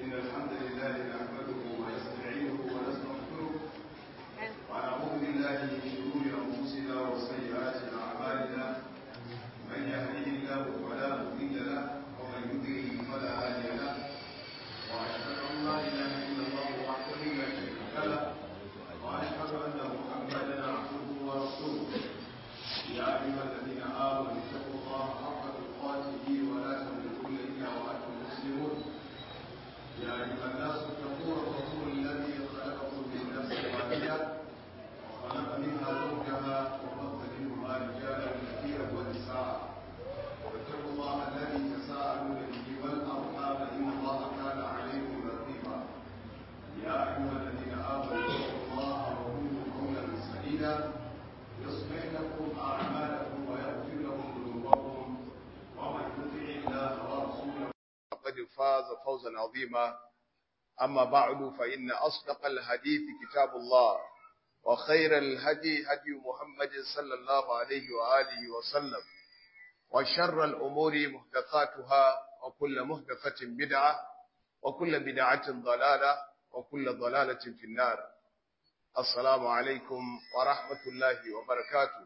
إن الحمد لله نحمده ونستعينه ونستغفره ونعوذ بالله من شرور أنفسنا وسيئات أعمالنا من يهده الله فلا مضل له ومن يضلل فلا هادي له وأشهد أن لا إله إلا الله وحده لا شريك له وأشهد أن محمدا عبده ورسوله يا أيها الذين آمنوا اتقوا الله حق تقاته ولا تموتن إلا وأنتم مسلمون يا أيها الناس اتقوا ربكم الذي خلقكم من نفس واحدة وخلق منها زوجها وبث منهما رجالا كثيرا ونساء واتقوا الله الذي تساءلون به والأرحام إن الله كان عليكم رقيبا يا أيها الذين آمنوا اتقوا الله وقولوا قولا سديدا يصلح لكم أعمالكم ويغفر لكم ذنوبكم ومن يطع الله ورسوله فقد فاز فوزا عظيما أما بعد فإن أصدق الحديث كتاب الله وخير الهدي هدي محمد صلى الله عليه وآله وسلم وشر الأمور محدثاتها وكل محدثة بدعة وكل بدعة ضلالة وكل ضلالة في النار السلام عليكم ورحمة الله وبركاته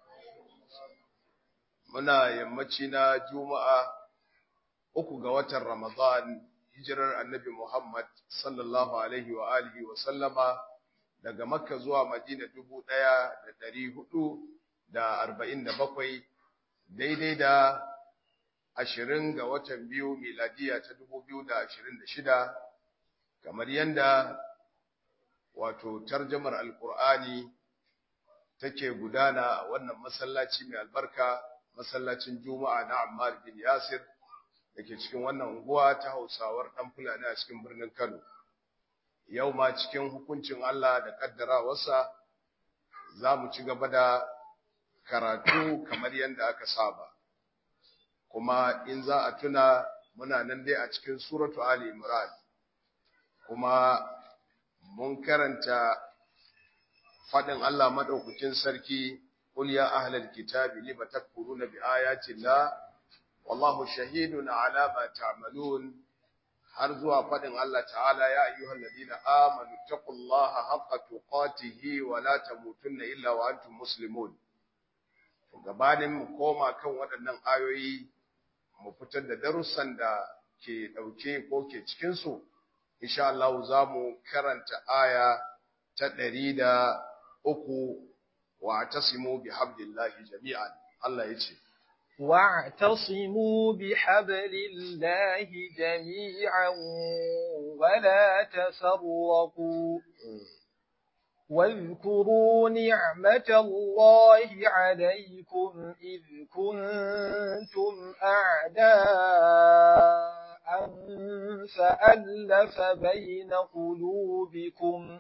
muna yammaci na juma'a uku ga watan ramadan hijirar annabi muhammad sallallahu alaihi wa alihi wa sallama daga makka zuwa madina dubu ɗaya da ɗari hudu da arba'in da bakwai daidai da ashirin ga watan biyu miladiya ta dubu biyu da ashirin da shida kamar yadda wato tarjamar alkur'ani take gudana a wannan masallaci mai albarka masallacin juma'a na ammar bin yasir da ke cikin wannan unguwa ta hausawar ɗan fulani a cikin birnin kano yau ma cikin hukuncin allah da ƙaddarawarsa za mu ci gaba da karatu kamar yadda aka saba kuma in za a tuna muna nan dai a cikin suratu ali imran kuma mun karanta faɗin Allah maɗaukakin sarki, Qul ya ahlal kitabi lima takfuruna bi ayati Allah wallahu shahidun ala ma ta'malun har zuwa faɗin Allah ta'ala ya ayyuhal ladina amanu taqullaha haqqa tuqatihi wa la tamutunna illa wa antum muslimun gabanin mu koma kan waɗannan ayoyi mu fitar da darussan da ke ɗauke ko ke cikin su insha Allah za mu karanta aya ta ɗari da uku wa tasimu bi hablillahi jami'an Allah ya ce واعتصموا بحبل الله جميعا ولا تفرقوا واذكروا نعمة الله عليكم إذ كنتم أعداء فألف بين قلوبكم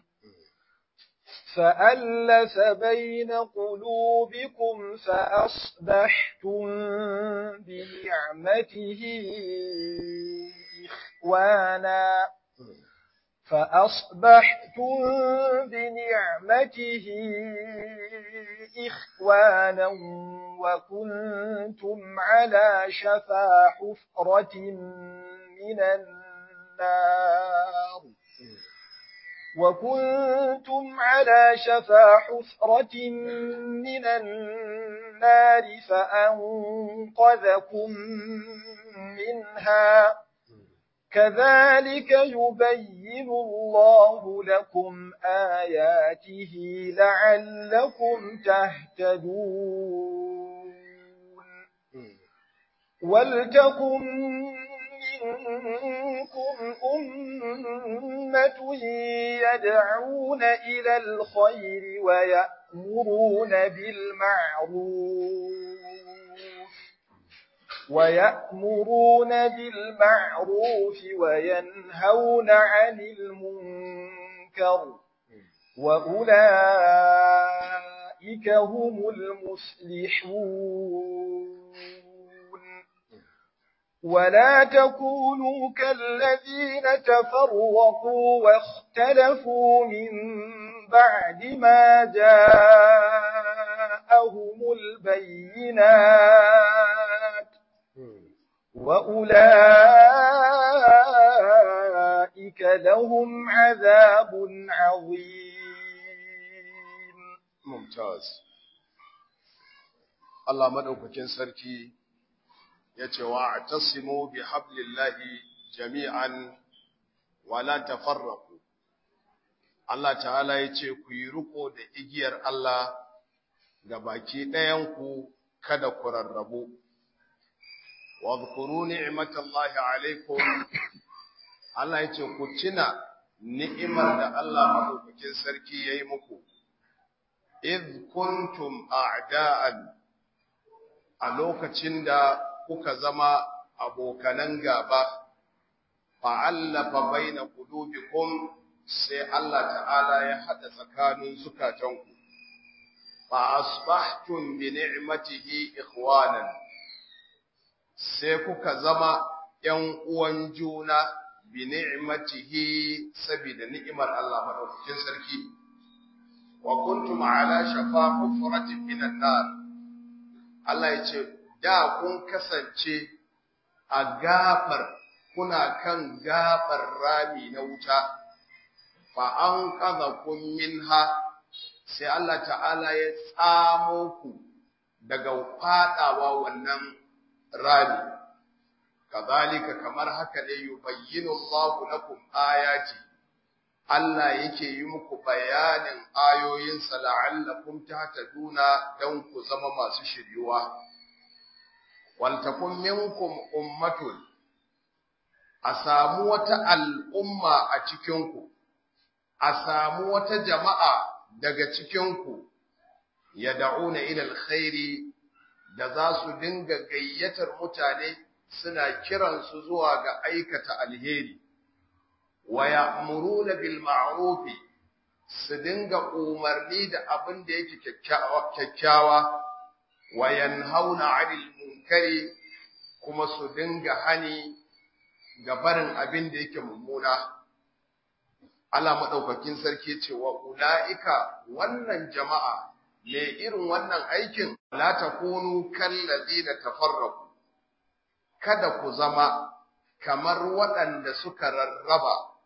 فألف بين قلوبكم فأصبحتم بنعمته إخوانا فأصبحتم بنعمته إخوانا وكنتم على شفا حفرة من النار وكنتم على شفا حفرة من النار فأنقذكم منها كذلك يبين الله لكم آياته لعلكم تهتدون ولتكن منكم أمة يدعون إلى الخير ويأمرون بالمعروف ويأمرون بالمعروف وينهون عن المنكر وأولئك هم المفلحون ولا تكونوا كالذين تفرقوا واختلفوا من بعد ما جاءهم البينات وأولئك ولهم عذاب عظيم mumtaz Allah madaukakin sarki yace wa atasimu bi hablillahi jami'an wa la tafarraqu Allah ta'ala yace ku yi riko da igiyar Allah ga baki ɗayan ku kada ku rarrabu wa dhkuru ni'matallahi alaikum Allah yace ku tuna ni'imar da Allah madaukakin sarki yayi muku إذ كنتم أعداء a lokacin da kuka zama abokanan gaba fa'allafa baina qulubikum sai Allah ta'ala ya hada tsakanin zukatanku fa asbahtum bi ni'matihi ikhwanan sai kuka zama ‘yan uwan juna bi ni'matihi saboda ni'imar Allah madaukakin sarki wa kuntum ala shafa hufratin minan nar Allah ya ce da kun kasance a gafar kuna kan gafar rami na wuta fa an kaza kun minha sai Allah ta'ala ya tsamo ku daga fadawa wannan rami kazalika kamar haka ne yubayyinu Allahu lakum ayati Allah yake yi muku bayanin ayoyinsa la'allakum tahtaduna dan ku zama masu shiryuwa wal takum minkum ummatun a samu wata al'umma a cikin ku a samu wata jama'a daga cikin ku yad'una ila alkhairi da za su dinga gayyatar mutane suna kiransu zuwa ga aikata alheri wa ya'muruna bil ma'ruf su dinga umarni da abin da yake kyakkyawa wa yanhauna 'anil munkari kuma su dinga hani ga barin abin da yake mummuna Allah madaukakin sarki ce wa ulaika wannan jama'a me irin wannan aikin la takunu kallazina tafarraqu kada ku zama kamar waɗanda suka rarraba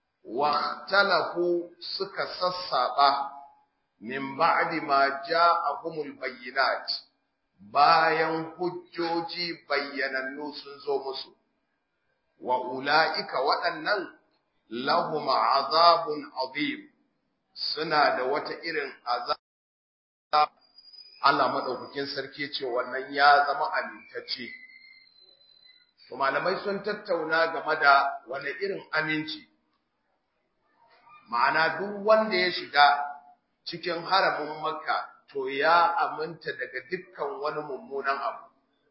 واختلفوا suka sassaba min ba'di ma ja'ahumul bayyinat bayan hujjoji bayyanannu sun zo musu wa ulaika waɗannan lahum azabun azim suna da wata irin azab Allah madaukakin sarki ce wannan ya zama amintacce to malamai sun tattauna game da wani irin aminci ma'ana duk wanda ya shiga cikin haramin makka to ya aminta daga dukkan wani mummunan abu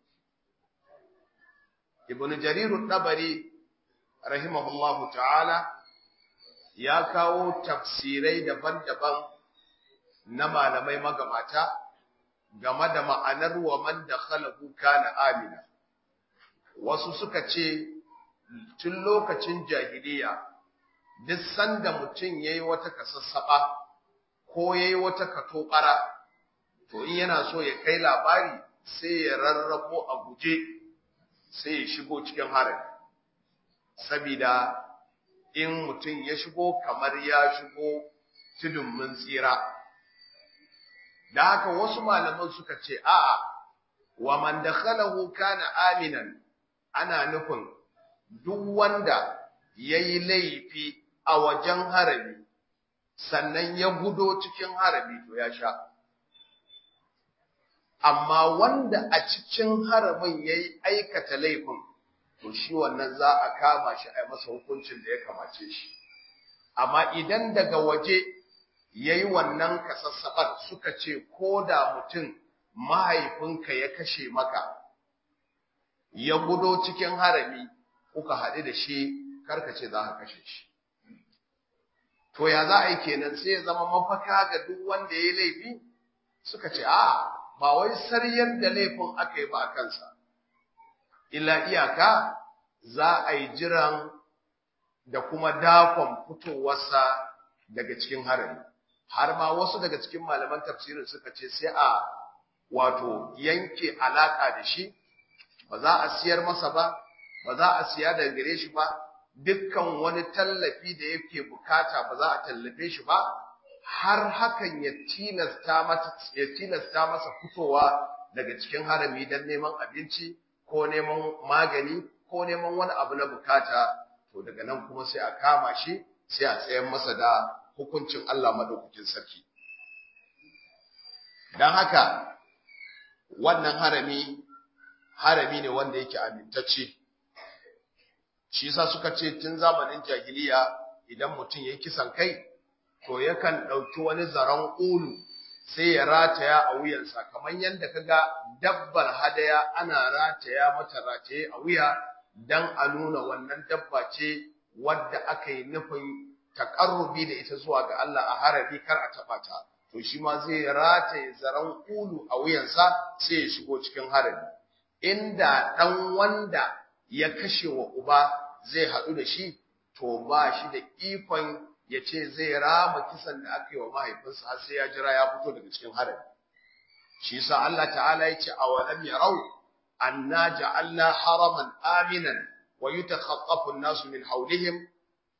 ibn jarir dabari rahimahullahu ta'ala ya kawo tafsirai daban-daban na malamai magabata game da ma'anar wa man dakhalahu kana amina wasu suka ce tun lokacin jahiliya duk sanda mutum ya yi wata kasassaɓa ko ya yi wata katobara to in yana so ya kai labari sai ya rarrafo a guje sai ya shigo cikin harin sabida in mutum ya shigo kamar ya shigo tudun mun tsira da haka wasu malaman suka ce a'a wa man dakhalahu kana aminan ana nufin duk wanda yayi laifi a wajen harami sannan ya gudo cikin harami to ya sha amma wanda a cikin haramin yayi aikata laifin to shi wannan za a kama shi a masa hukuncin da ya kamace shi amma idan daga waje yayi wannan kasassabar suka ce ko da mutum mahaifinka ya kashe maka ya gudo cikin harami kuka haɗu da shi karka ce za ka kashe shi to ya za a yi kenan sai ya zama mafaka ga duk wanda ya yi laifi suka ce a ba wai saryan da laifin aka yi ba a kansa illa iyaka za a yi jiran da kuma dakon fitowarsa daga cikin harami har ma wasu daga cikin malaman tafsirin suka ce sai a wato yanke alaka da shi ba za a siyar masa ba ba za a siya daga gare shi ba dukkan wani tallafi da yake bukata ba za a tallafe shi ba har hakan ya tilasta mata ya tilasta masa fitowa daga cikin harami don neman abinci ko neman magani ko neman wani abu na bukata to daga nan kuma sai a kama shi sai a tsayar masa da hukuncin Allah madaukakin sarki dan haka wannan harami harami ne wanda yake amintacce shi yasa suka ce tun zamanin jahiliya idan mutum yayi kisan kai to yakan dauki wani zaron ulu sai ya rataya a wuyansa kamar yadda kaga dabbar hadaya ana rataya mata rataye a wuya dan a nuna wannan dabba ce wadda aka yi nufin taƙarrubi da ita zuwa ga Allah a harabi kar a taɓa ta to shi ma zai rataye zaren ulu a wuyansa sai ya shigo cikin harabi inda ɗan wanda ya kashe wa uba zai haɗu da shi to ba shi da ikon ya ce zai rama kisan da aka yi wa mahaifinsa har sai ya jira ya fito daga cikin harabi shi yasa Allah ta'ala ya ce awalam yarau anna ja'alna haraman aminan wa yutakhaffafu an-nasu min hawlihim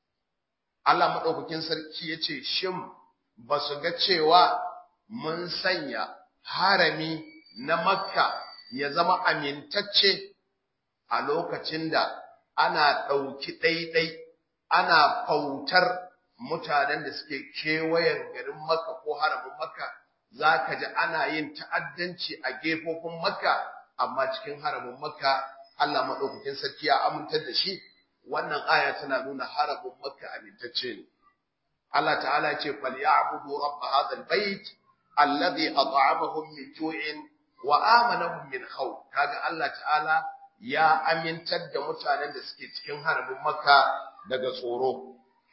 Allah madaukakin sarki yace shin basu ga cewa mun sanya harami na Makka ya zama amintacce a lokacin da ana ɗauki ɗaiɗai ana fautar mutanen da suke kewayen garin Makka ko haramin Makka za ka ji ana yin ta'addanci a gefofin Makka amma cikin haramin Makka Allah maɗaukakin sarki ya amintar da shi wannan aya tana nuna haramin Makka amintacce ne Allah ta'ala ce falyabudu rabb hadha albayt alladhi at'amahum min ju'in wa amanahum min khawf kaga Allah ta'ala ya amintar da mutanen da suke cikin haramin Makka daga tsoro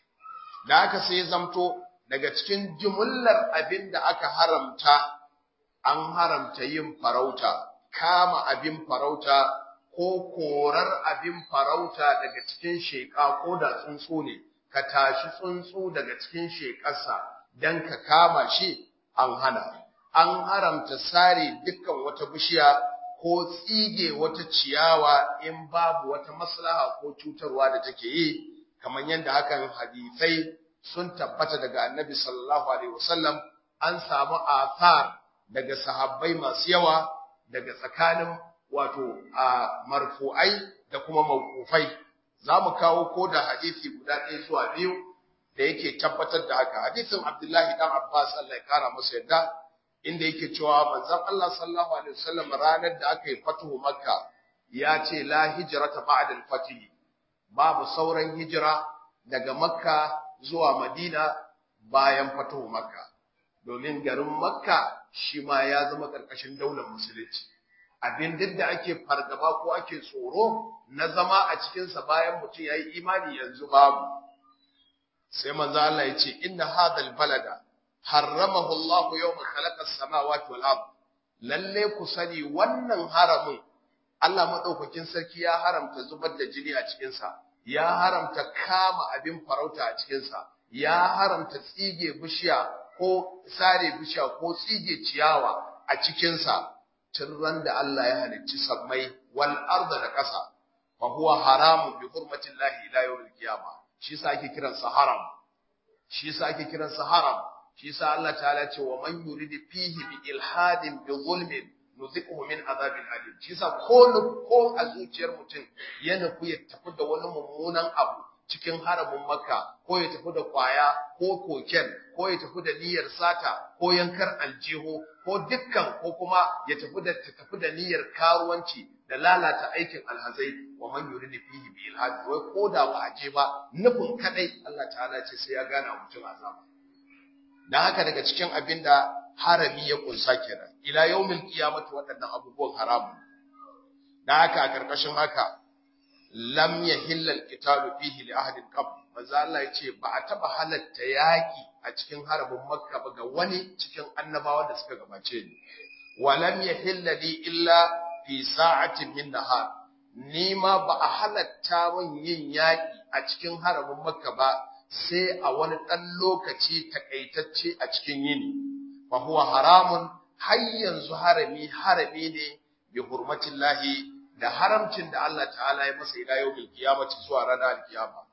da aka sai zamto daga cikin jumullar abin da aka haramta an haramta yin farauta kama abin farauta ko korar abin farauta daga cikin sheƙa ko da tsuntsu ne ka tashi tsuntsu daga cikin sheƙarsa don ka kama shi an hana an haramta sare dukkan wata bishiya ko tsige wata ciyawa in babu wata maslaha ko cutarwa da take yi kamar yadda hakan hadisai sun tabbata daga annabi sallallahu alaihi wasallam an samu athar daga sahabbai masu yawa daga tsakanin wato a marfu'ai da kuma mawqufai zamu kawo ko da hadisi guda ɗaya zuwa biyu da yake tabbatar da haka hadisin Abdullahi dan Abbas Allah ya kara masa yadda inda yake cewa manzon Allah sallallahu alaihi wasallam ranar da aka yi fatuhu Makka ya ce la hijrata ba'da al-fatih babu sauran hijira daga Makka zuwa Madina bayan fatuhu Makka domin garin Makka shi ma ya zama karkashin daular musulunci abin duk da ake fargaba ko ake tsoro na zama a cikinsa bayan mutum ya yi imani yanzu babu sai manzo Allah ya ce inna hadal balada harramahu Allah yawma khalaqa as-samawati wal ard lalle ku sani wannan haramin Allah madaukakin sarki ya haramta zubar da jini a cikin sa ya haramta kama abin farauta a cikin sa ya haramta tsige bishiya ko sare bishiya ko tsige ciyawa a cikin sa tun da Allah ya halicci sammai wal arda da ƙasa fa huwa haramun bi hurmatillahi ila yawmil qiyamah shi yasa ake kiran sa haram shi yasa ake kiran sa haram shi yasa Allah ta'ala ce wa man yuridu fihi bi ilhadin bi zulmin nuziquhu min azabin alim shi yasa ko ko a zuciyar mutum ya nufi ya tafi da wani mummunan abu cikin haramin makka ko ya tafi da kwaya ko koken ko ya tafi da niyyar sata ko yankar aljihu ko dukkan ko kuma ya tafi da tafi da niyyar karuwanci da lalata aikin alhazai wa man yuridu fihi bi ilhad wai ko da ba a je ba nufin kadai Allah ta'ala ce sai ya gana mutum azaba dan haka daga cikin abin da harami ya kunsa kenan ila yawmil qiyamati waɗannan abubuwan haramu dan haka a karkashin haka lam yahilla alqitalu fihi li ahadin qabl manzo Allah ya ce ba a taba halatta yaki a cikin harbin makka ba ga wani cikin annabawa da suka gabace ni wa lam yahilla li illa fi sa'atin min nahar ni ma ba a halatta min yin yaki a cikin harbin makka ba sai a wani dan lokaci takaitacce a cikin yini fa huwa haramun har yanzu harami harami ne bi hurmatillahi da haramcin da Allah ta'ala ya masa ila yawmil qiyamati zuwa ranar kiyama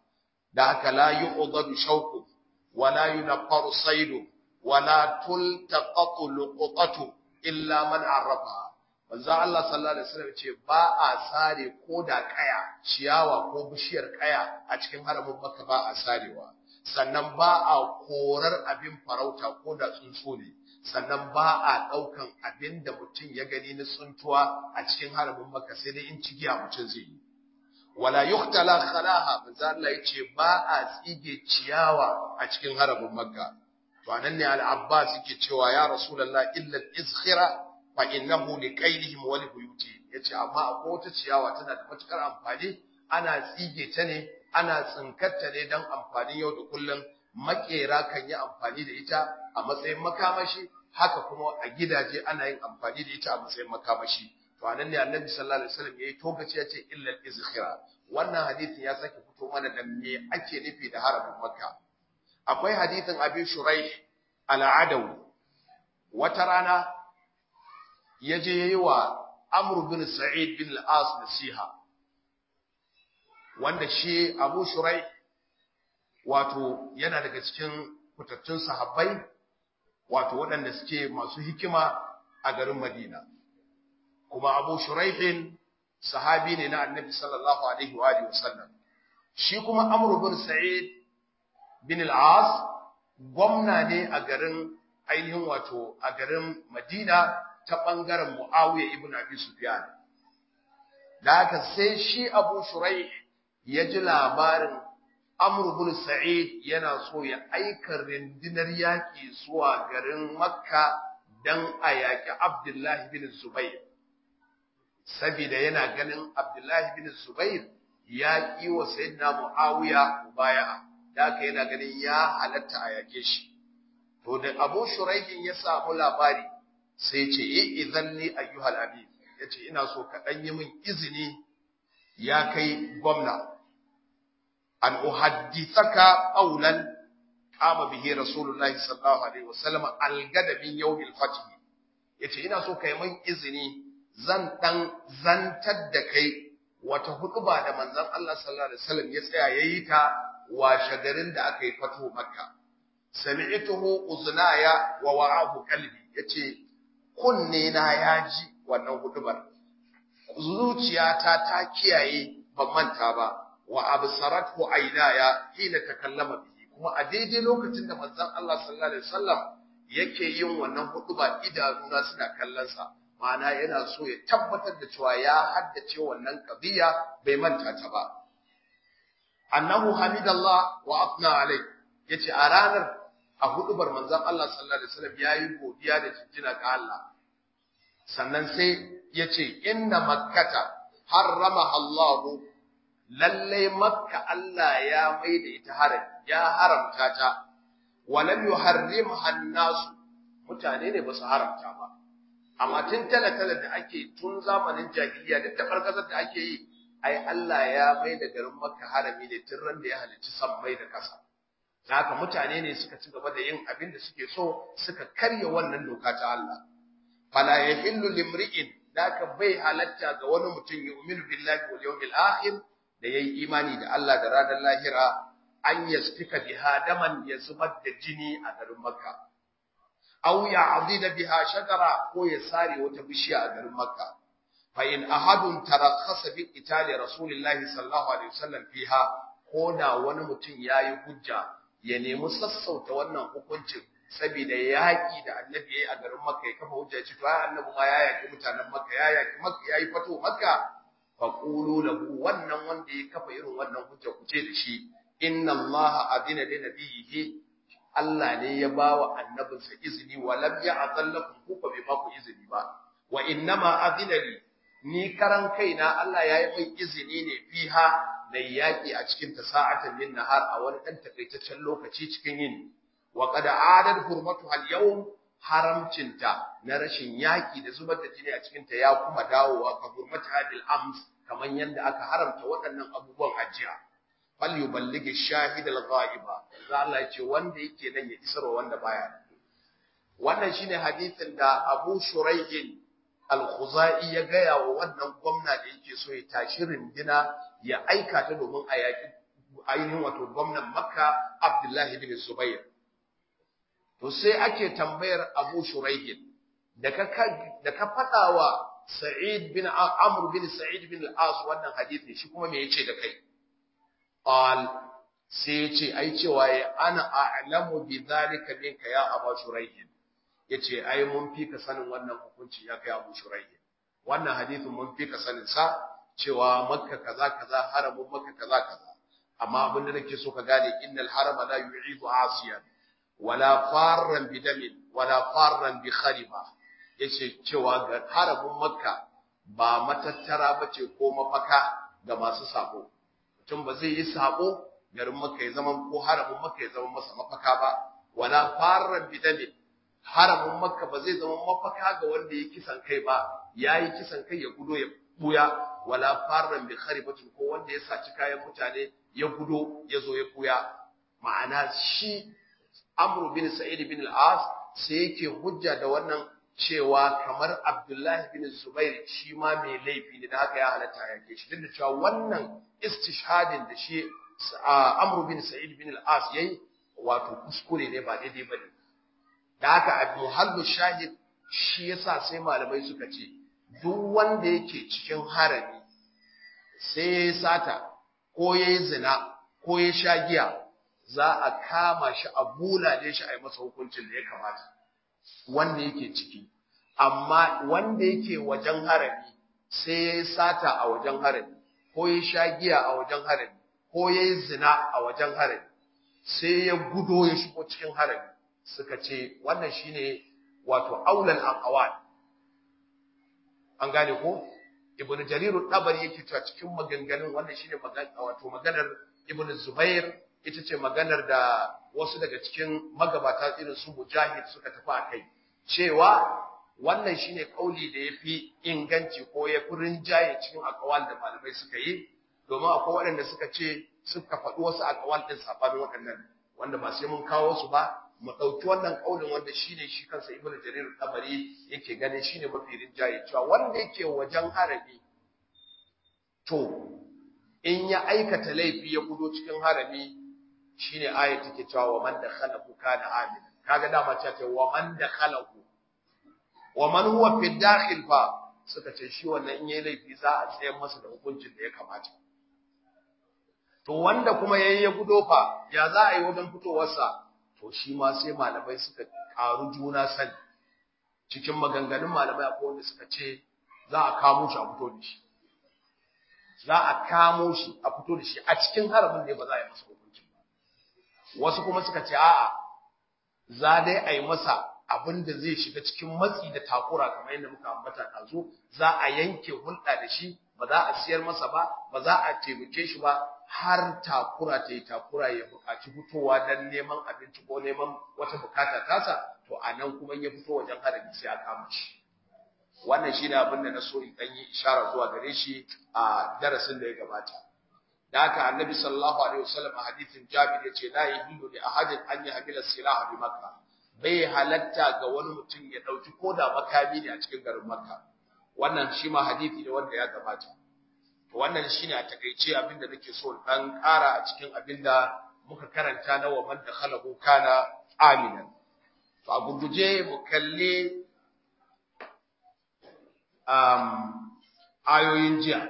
da haka la yu'dadu shawku wa la yunqaru saydu wa la tultaqatu luqatu illa man arrafa manzo Allah sallallahu alaihi wasallam ce ba a sare ko da kaya ciyawa ko bishiyar kaya a cikin haramin Makka ba a sarewa sannan ba a korar abin farauta ko da tsuntsu ne sannan ba a ɗaukan abin da mutum ya gani na tsuntuwa a cikin haramin Makka sai dai in cigiya mutum zai yi wala yuhtala khalaha manzo Allah yace ba a tsige ciyawa a cikin haramin Makka to anan ne al-Abbas yake cewa ya Rasulullah illa al-izkhira fa innahu liqailihim wa libuyuti yace amma akwai wata ciyawa tana da matukar amfani ana tsige ta ne ana tsinkarta ne dan amfanin yau da kullum makera kan yi amfani da ita a matsayin makamashi haka kuma a gidaje ana yin amfani da ita a matsayin makamashi to anan ne annabi sallallahu alaihi wasallam yayi tokaci yace illa al-izkhira wannan hadisin ya sake fito mana da me ake nufi da harafin makka akwai hadisin abi shuraih al-adawi wata rana yaje yayi wa amr bin sa'id bin al-as nasiha wanda shi abu shuraih wato yana daga cikin fitattun sahabbai wato waɗanda suke masu hikima a garin madina kuma abu shuraihin sahabi ne na annabi sallallahu alaihi wa alihi wasallam shi kuma amru bin sa'id bin al-as gwamna ne a garin ainihin wato a garin madina ta bangaren muawiya ibn abi sufyan da haka sai shi abu shuraih ya ji labarin amru bin sa'id yana so ya aika rundunar yaki zuwa garin makka dan a yaki abdullahi bin zubair saboda yana ganin Abdullahi bin Zubair ya yi wa Sayyidina Muawiya mubaya'a da haka yana ganin ya halatta a yake shi to da Abu Shuraihin ya samu labari sai ce eh idan li ayyuhal abid yace ina so ka dan yi min izini ya kai gwamna an uhaddithaka qawlan qama bihi rasulullahi sallallahu alaihi wasallam algada min yawmil fath yace ina so kai min izini zan ɗan zantar da kai wata hutuba da manzon Allah sallallahu alaihi wasallam ya tsaya yayi ta washe garin da aka yi fato Makka sami'tuhu uznaya wa wa'ahu qalbi yace kunne na yaji wannan hutubar zuciyata ta kiyaye ban manta ba wa absarathu aynaya hina takallama bihi kuma a daidai lokacin da manzon Allah sallallahu alaihi wasallam yake yin wannan hutuba idanuna suna kallon sa ma'ana yana so ya tabbatar da cewa ya haddace wannan qadiya bai manta ta ba annahu hamidallah wa afna alai yace a ranar a hudubar manzon Allah sallallahu alaihi wasallam yayi godiya da jinjina ga Allah sannan sai yace inna makkata harrama Allah lalle makka Allah ya maida ita haram ya haramta ta walam yuharrimha an-nas mutane ne ba su haramta ba amma tun tala-tala da ake tun zamanin jahiliya duk da farkasar da ake yi ai Allah ya mai da garin Makka harami ne tun ran da ya halicci sammai da ƙasa haka mutane ne suka ci gaba da yin abin da suke so suka karya wannan doka ta Allah fala yahillu limri'in daka bai halatta ga wani mutum yu'minu billahi wal yawmil akhir da yayi imani da Allah da ranar lahira an yasfika biha daman ya zubar da jini a garin Makka aw ya'dida biha shajara ko ya sare wata bishiya a garin Makka fa in ahadun tarakhasa bi qitali rasulillahi sallallahu alaihi wasallam fiha ko da wani mutum yayi hujja ya nemi sassauta wannan hukuncin saboda yaki da annabi yayi a garin Makka ya kafa hujja ce to ai annabi ma ya yaki mutanen Makka ya yaki Makka yayi fato Makka fa qulu lahu wannan wanda ya kafa irin wannan hujja ku ce da shi inna allaha adina li nabiyhi Allah ne ya ba wa annabinsa izini wa lam ya'zal lakum ku ba bai ba ku izini ba wa innama adina li ni karan kaina Allah ya yi min izini ne fiha na yaki a cikin ta sa'atan min nahar a wani dan takaitaccen lokaci cikin yini wa qad adad hurmatu al yawm haramcinta na rashin yaki da zubar da jini a cikin ta ya kuma dawowa ka hurmatu hadil ams kaman yanda aka haramta waɗannan abubuwan ajiya fal yuballighi shahid al-ghaiba za Allah ya ce wanda yake nan ya isarwa wanda baya wannan shine hadisin da Abu Shuraihin al-Khuzai ya gaya wa wannan gwamna da yake so ya tashi rindina ya aika ta domin a yaki ainihin wato gwamnan makka abdullahi bin zubair to sai ake tambayar abu shuraihin da ka da ka faɗa wa sa'id bin amr bin sa'id bin al-as wannan hadisi shi kuma me yace da kai qal sai yace ai cewa ya ana a'lamu bi dhalika minka ya abu shuraihin yace ai mun fi ka sanin wannan hukunci ya kai abu shuraihin wannan hadisin mun fi ka sanin sa cewa makka kaza kaza haramun makka kaza kaza amma abin da nake so ka gane innal harama la yu'idu asiyan wala farran bidamin wala farran bi khariba yace cewa ga haramun makka ba matattara bace ko mafaka ga masu sabo mutum ba zai yi sabo garin makka ya zama ko haramun makka ya zama masa mafaka ba wala farran bidamin haramun makka ba zai zama mafaka ga wanda ya kisan kai ba yayi kisan kai ya gudo ya buya wala farran bi kharibatin ko wanda ya saci kayan mutane ya gudo ya zo ya buya ma'ana shi Amr bin Sa'id bin al-As sai yake hujja da wannan cewa kamar Abdullahi bin Zubair shi ma mai laifi ne da haka ya halatta yake shi duk da cewa wannan istishhadin da shi Amr bin Sa'id bin al-As yayi wato kuskure ne ba daidai bane da haka Abu Halbu Shahid shi yasa sai malamai suka ce duk wanda yake cikin harami sai ya sata ko ya yi zina ko ya sha giya za a kama shi a bulale shi a yi masa hukuncin da ya kamata wanda yake ciki amma wanda yake wajen harami sai ya yi sata a wajen harami ko ya sha giya a wajen harami ko ya yi zina a wajen harami sai ya gudo ya shigo cikin harami suka ce wannan shine wato aulal aqwal an gane ko ibnu jarir dabari yake cewa cikin maganganun wannan shine magana wato maganar ibnu zubair ita ce maganar da wasu daga cikin magabata irin su mujahid suka tafi akai cewa wannan shine kauli da yafi inganci ko ya fi rinjaye cikin akawal da malamai suka yi domin akwai waɗanda suka ce suka faɗi wasu akawal ɗin sabanin waɗannan wanda ba sai mun kawo su ba mu ɗauki wannan ƙaunin wanda shine shi kansa ibnu jarir tabari yake ganin shine mafi rinjaye cewa wanda yake wajen harami to in ya aikata laifi ya gudo cikin harami shine aya take cewa wa man dakhalahu kana amin kaga dama ta ce wa man dakhalahu wa man huwa fi dakhil fa suka ce shi wannan in yayi laifi za a tsayar masa da hukuncin da ya kamata to wanda kuma yayi ya gudo fa ya za a yi wajen fitowarsa to shi ma sai malamai suka karu juna sani cikin maganganun malamai akwai wanda suka ce za a kamo shi a fito da shi za a kamo shi a fito da shi a cikin haramin ne ba za a yi masa hukunci ba wasu kuma suka ce a'a za dai a yi masa abin da zai shiga cikin matsi da takura kamar yadda muka ambata ɗazu za a yanke hulɗa da shi ba za a siyar masa ba ba za a taimake shi ba har takura ta yi takura ya buƙaci fitowa don neman abinci ko neman wata bukata tasa to a nan kuma ya fito wajen harami sai a kama shi wannan shine abin da na so in dan yi ishara zuwa gare shi a darasin da ya gabata da haka annabi sallallahu alaihi wasallam a hadithin jabir yace la yahillu li ahadin an yahmila silaha bi makka bai halatta ga wani mutum ya dauki koda makami ne a cikin garin makka wannan shi ma hadisi ne wanda ya gabata wannan shine a takeice abinda nake so dan ƙara a cikin abinda muka karanta na wa man dakhalahu kana aminan to a gurguje mu kalli um, ayoyin jiya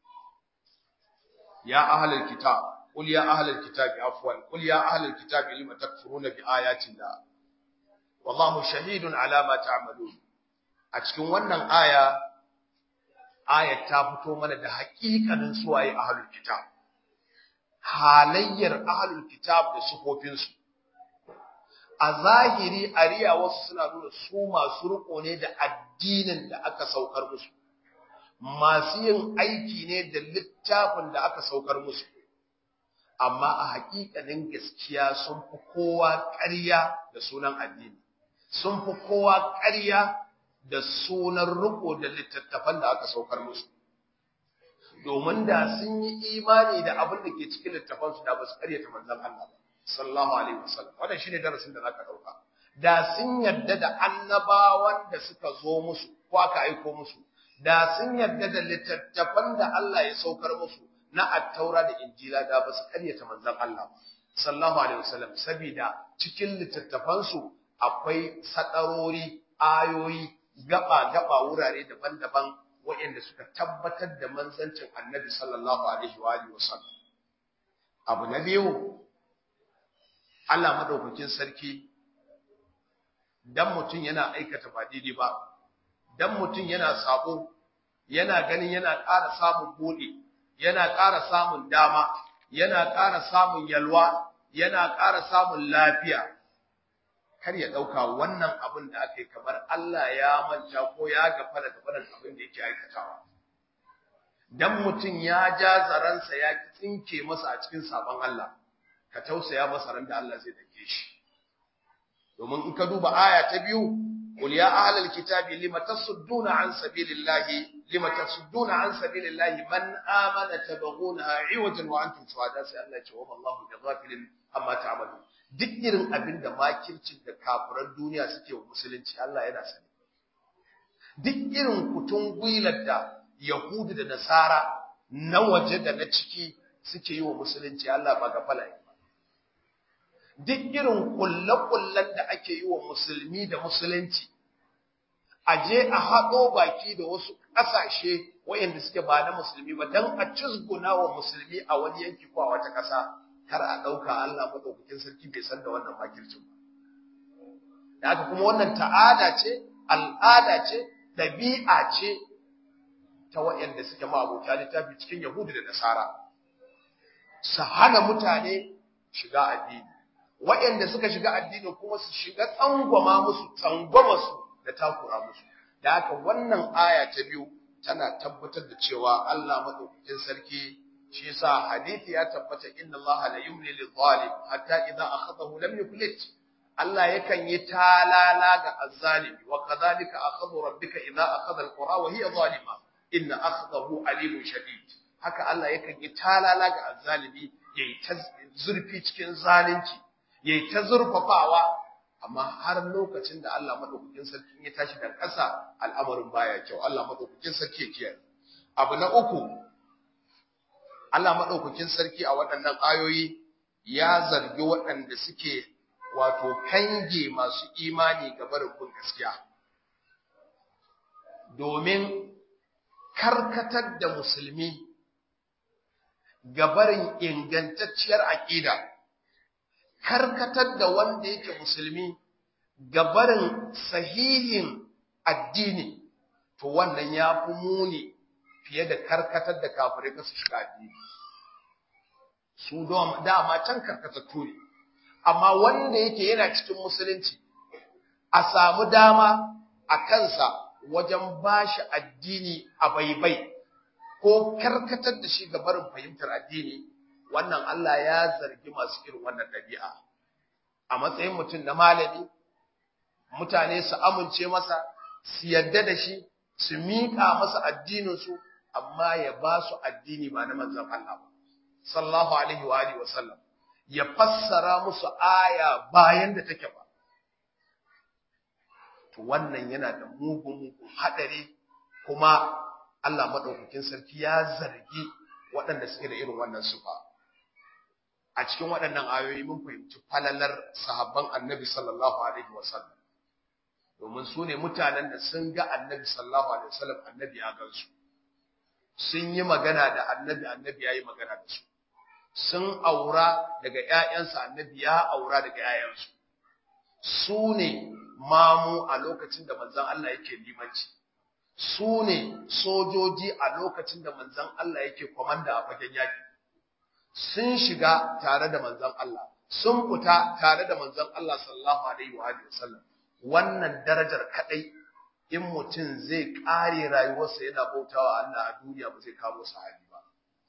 ya ahlul kitab qul ya ahlul kitab afwan qul ya ahlul kitab lima takfuruna bi ayati llah wallahu shahidun ala ma ta'malun a cikin wannan aya ayat ta fito mana da haƙiƙanin suwaye ahlul kitab halayyar ahlul kitab da sufofinsu a zahiri ariya wasu suna nuna su masu riko ne da addinin da aka saukar musu masu yin aiki ne da littafin da aka saukar musu amma a haƙiƙanin gaskiya sun fi kowa ƙarya da sunan addini sun fi kowa ƙarya da sunan riko da littattafan da aka saukar musu domin da sun yi imani da abin da ke cikin littafansu da ba su ƙaryata manzon Allah ba sallallahu alaihi wasallam wannan shine darasin da zaka dauka da sun yarda da annabawan da suka zo musu ko aka aiko musu da sun yarda da littattafan da Allah ya saukar musu na attaura da injila da ba su karyata manzon Allah sallallahu alaihi wasallam saboda cikin littattafansu akwai sadarori ayoyi gaba gaba wurare daban-daban waɗanda suka tabbatar da manzancin annabi sallallahu alaihi wa alihi wasallam abu na biyu Allah madaukakin sarki dan mutum yana aikata ba daidai ba dan mutum yana sabo yana ganin yana ƙara samun buɗe yana ƙara samun dama yana ƙara samun yalwa yana ƙara samun lafiya kar ya ɗauka wannan abin da aka yi kamar Allah ya manta ko ya gafara da faɗin abin da yake aikatawa dan mutum ya ja zaransa ya tsinke masa a cikin sabon Allah ka tausaya masa ran da Allah zai dake shi domin in ka duba aya ta biyu qul ya ahlal kitabi lima tasudduna an sabilillahi lima tasudduna an sabilillahi man amana tabghunaha iwajan wa antum shuhada sai Allah ya ce wa wallahu bighafilin amma ta'malun duk irin abin da makircin da kafiran duniya suke wa musulunci Allah yana sani duk irin kutun gwilar da Yahudu da Nasara na waje da na ciki suke yi wa musulunci Allah ba ga falaye ba duk irin kullakullan da ake yi wa musulmi da musulunci a je a haɗo baki da wasu ƙasashe wayanda suke ba na musulmi ba don a cizguna wa musulmi a wani yanki ko a wata ƙasa kar a ɗauka Allah maɗaukakin sarki bai san da wannan makircin ba. Da haka kuma wannan ta'ada ce, al'ada ce, ɗabi'a ce ta waɗanda suke ma'abota littafi cikin Yahudu da Nasara. Su hana mutane shiga addini. Waɗanda suka shiga addini kuma su shiga tsangwama musu, tsangwama su da takura musu. Da haka wannan aya ta biyu tana tabbatar da cewa Allah maɗaukakin sarki shi yasa hadisi ya tabbata inna Allah la yumli lil zalim hatta idza akhadahu lam yuflit Allah yakan yi talala ga azzalimi wa kadhalika akhadhu rabbika idza akhadha alqura wa hiya zalima inna akhadahu alimun shadid haka Allah yakan yi talala ga azzalimi yayi ta zurfi cikin zalunci yayi ta zurfafawa amma har lokacin da Allah madaukakin sarki ya tashi da ƙasa al'amarin baya kyau Allah madaukakin sarki ya kiyaye abu na uku Allah maɗaukakin sarki a waɗannan ayoyi ya zargi waɗanda suke wato kange masu imani ga barin bin gaskiya. Domin karkatar da musulmi ga barin ingantacciyar aƙida, karkatar da wanda yake musulmi ga barin sahihin addini, to wannan ya fi muni fiye da karkatar da kafirai ka su shiga addini su dama can karkatattu ne amma wanda yake yana cikin musulunci a samu dama a kansa wajen bashi addini a baibai ko karkatar da shi ga barin fahimtar addini wannan Allah ya zargi masu irin wannan ɗabi'a a matsayin mutum na malami mutane su amince masa su yadda da shi su miƙa masa addininsu amma ya ba su addini ba na manzon Allah ba sallallahu alaihi wa alihi wasallam ya fassara musu aya bayan da take ba to wannan yana da mugun mugun hadari kuma Allah madaukakin sarki ya zargi waɗanda suke da irin wannan sufa a cikin waɗannan ayoyi mun fahimci falalar sahabban annabi sallallahu alaihi wasallam domin su ne mutanen da sun ga annabi sallallahu alaihi wasallam annabi ya gansu sun yi magana da annabi annabi ya yi magana da su sun aura daga ‘ya'yansa annabi ya aura daga ‘ya'yansu su ne mamu a lokacin da manzan Allah yake limanci su ne sojoji a lokacin da manzan Allah yake kwamanda a fagen yaki sun shiga tare da manzan Allah sun fita tare da manzan Allah sallallahu alaihi wa sallam wannan darajar kadai in mutum zai kare rayuwarsa yana bautawa Allah a duniya ba zai kamo sahabi ba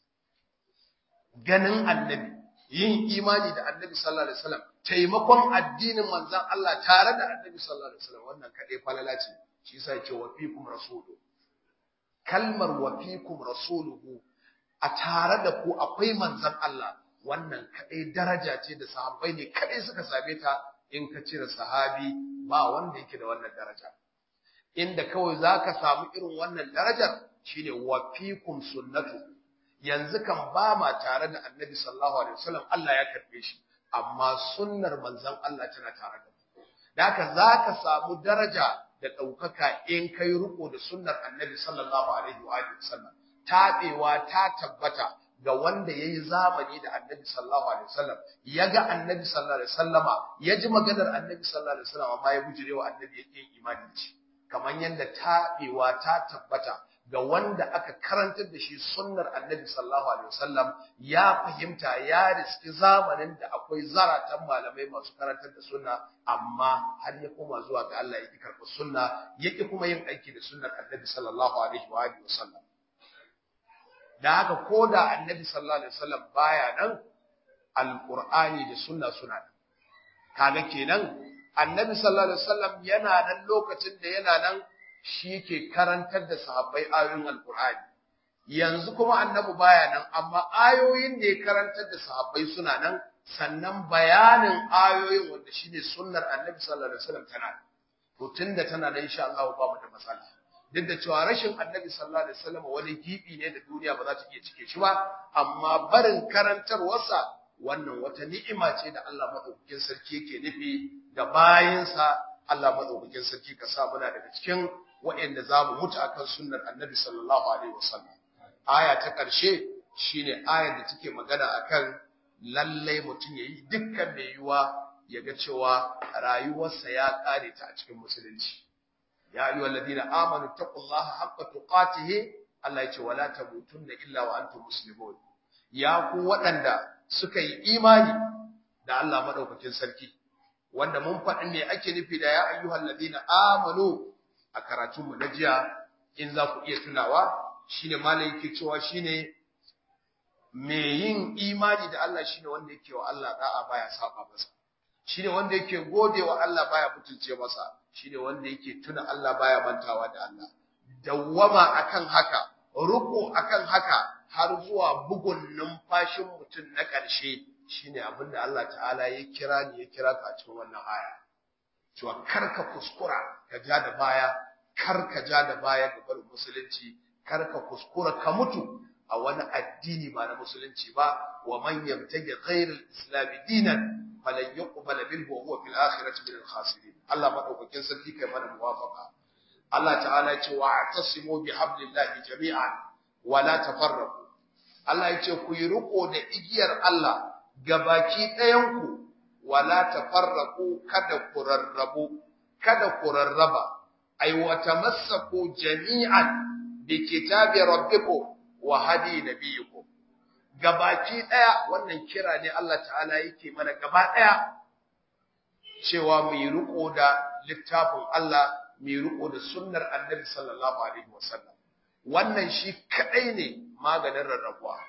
ganin annabi yin imani da annabi sallallahu alaihi wasallam taimakon addinin manzon Allah tare da annabi sallallahu alaihi wasallam wannan kadai falala ce shi yasa yake wa fikum rasulu kalmar wa fikum rasuluhu a tare da ku akwai manzon Allah wannan kadai daraja ce da sahabbai ne kadai suka same ta in ka cire sahabi ba wanda yake da wannan daraja inda kawai zaka samu irin wannan darajar shine wa fikum sunnatu yanzu kan ba ma tare da annabi sallallahu alaihi wasallam Allah ya karbe shi amma sunnar manzon Allah tana tare da mu da haka zaka samu daraja da ɗaukaka in kai riko da sunnar annabi sallallahu alaihi wa alihi wasallam tabewa ta tabbata ga wanda yayi zamani da annabi sallallahu alaihi wasallam ya ga annabi sallallahu alaihi wasallama ya ji maganar annabi sallallahu alaihi wasallam amma ya bujirewa annabi yake imani da shi kamar yadda tabewa ta tabbata ga wanda aka karantar da shi sunnar annabi sallallahu alaihi wasallam ya fahimta ya riski zamanin da akwai zaratan malamai masu karantar da sunna amma har ya koma zuwa ga Allah yake karɓar sunna yake kuma yin aiki da sunnar annabi sallallahu alaihi wa alihi wasallam da haka ko da annabi sallallahu alaihi wasallam baya nan alqur'ani da sunna suna nan kaga kenan annabi sallallahu alaihi wasallam yana nan lokacin da yana nan shi ke karantar da sahabbai ayoyin alkur'ani yanzu kuma annabi baya nan amma ayoyin da ya karantar da sahabbai suna nan sannan bayanin ayoyin wanda shine sunnar annabi sallallahu alaihi wasallam tana to tunda tana da insha Allah ba mu da matsala duk da cewa rashin annabi sallallahu alaihi wasallam wani gibi ne da duniya ba za ta iya cike shi ba amma barin karantarwarsa wannan wata ni'ima ce da Allah madaukakin sarki yake nufi ga bayinsa Allah madaukakin sarki ka sa muna daga cikin waɗanda za mu mutu akan sunnar annabi sallallahu alaihi wasallam aya ta ƙarshe shine ayar da take magana akan lallai mutum yayi dukkan mai yiwa ya ga cewa rayuwarsa ya ƙare ta a cikin musulunci ya ayyuhal ladina amanu taqullaha haqqa tuqatihi Allah ya ce wala tamutunna illa wa antum muslimun ya ku waɗanda suka yi imani da Allah madaukakin sarki wanda mun faɗi me ake nufi da ya ayyuhal ladina amanu a karatunmu na jiya in za ku iya tunawa shine malai yake cewa shine me yin imani da Allah shine wanda yake wa Allah da'a baya saba masa shine wanda yake gode wa Allah baya butulce masa shine wanda yake tuna Allah baya mantawa da Allah dawwama akan haka ruku akan haka har zuwa bugun numfashin mutum na ƙarshe shine abinda Allah ta'ala ya kira ni ya kira ka cikin wannan aya cewa karka kuskura ka ja da baya karka ja da baya ga barin musulunci karka kuskura ka mutu a wani addini ba na musulunci ba wa man yamtaji ghayra al-islam dinan falan yuqbala minhu wa huwa fil akhirati min al-khasirin Allah madaukakin sarki kai mana muwafaqa Allah ta'ala ya ce wa atasimu bi hablillahi jami'an wa la tafarraqu Allah ya ce ku yi riko da igiyar Allah gabaki ɗayan ku wala tafarraqu kada ku rarrabu kada ku rarraba ay wa tamassaku jami'an bi kitabi rabbikum wa hadi nabiyikum gabaki daya wannan kira ne Allah ta'ala yake mana gaba daya cewa mu yi riko da littafin Allah mu yi riko da sunnar Annabi sallallahu alaihi wasallam wannan shi kadai ne maganin rarrabuwa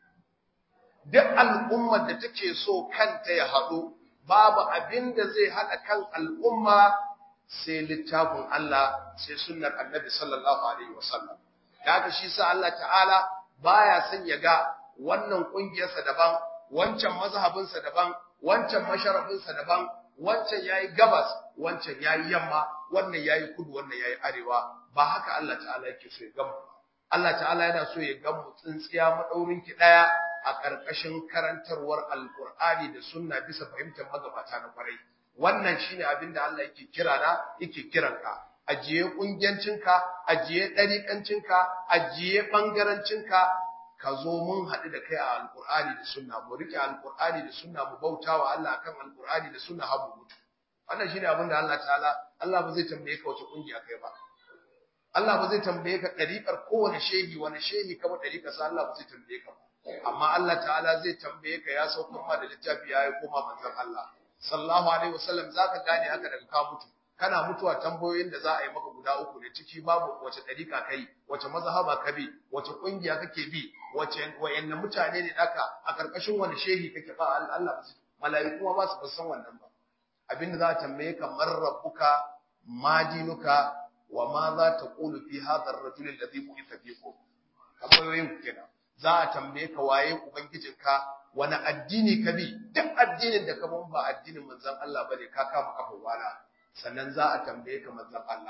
duk al'ummar da take so kanta ya haɗu babu abin da zai haɗa kan al'umma sai littafin Allah sai sunnar Annabi sallallahu alaihi wasallam haka shi sa Allah ta'ala baya son ya ga wannan kungiyarsa daban wancan mazhabinsa daban wancan masharabinsa daban wancan yayi gabas wancan yayi yamma wannan yayi kudu wannan yayi arewa ba haka Allah ta'ala yake so ya gamu Allah ta'ala yana so ya gamu tsintsiya madaurin ki daya a karkashin karantarwar alqur'ani da sunna bisa fahimtar magabata na kwarai wannan shine abin da Allah yake kira na yake kiranka ajiye kungiyancinka ajiye dariƙancinka ajiye bangarancinka ka zo mun haɗu da kai a alƙur'ani da sunna mu rike alƙur'ani da sunna mu bauta wa Allah akan alƙur'ani da sunna har mu mutu wannan shine abin da Allah ta'ala Allah ba zai tambaye ka wace kungiya kai ba Allah ba zai tambaye ka ɗariƙar kowane shehi wani shehi kama ɗariƙar sa Allah ba zai tambaye ka ba amma Allah ta'ala zai tambaye ka ya saukar ma da littafi ya yi koma manzon Allah sallallahu alaihi wasallam zaka gane haka daga ka mutu kana mutuwa tambayoyin da za a yi maka guda uku ne ciki babu wace ɗariƙa kai wace mazhaba ka bi wace ƙungiya kake bi wace wayanne mutane ne naka a ƙarƙashin wani shehi kake ba Allah ba mala'iku ma ba su san wannan ba abinda za a tambaye ka man rabbuka ma dinuka wa ma za ta qulu fi hadha ar-rajul alladhi bu'itha fikum tambayoyin kenan za a tambaye ka waye ubangijinka wani addini ka bi duk addinin da ka ba addinin manzon Allah bane ka kama kafa wala sannan za a tambaye ka manzon Allah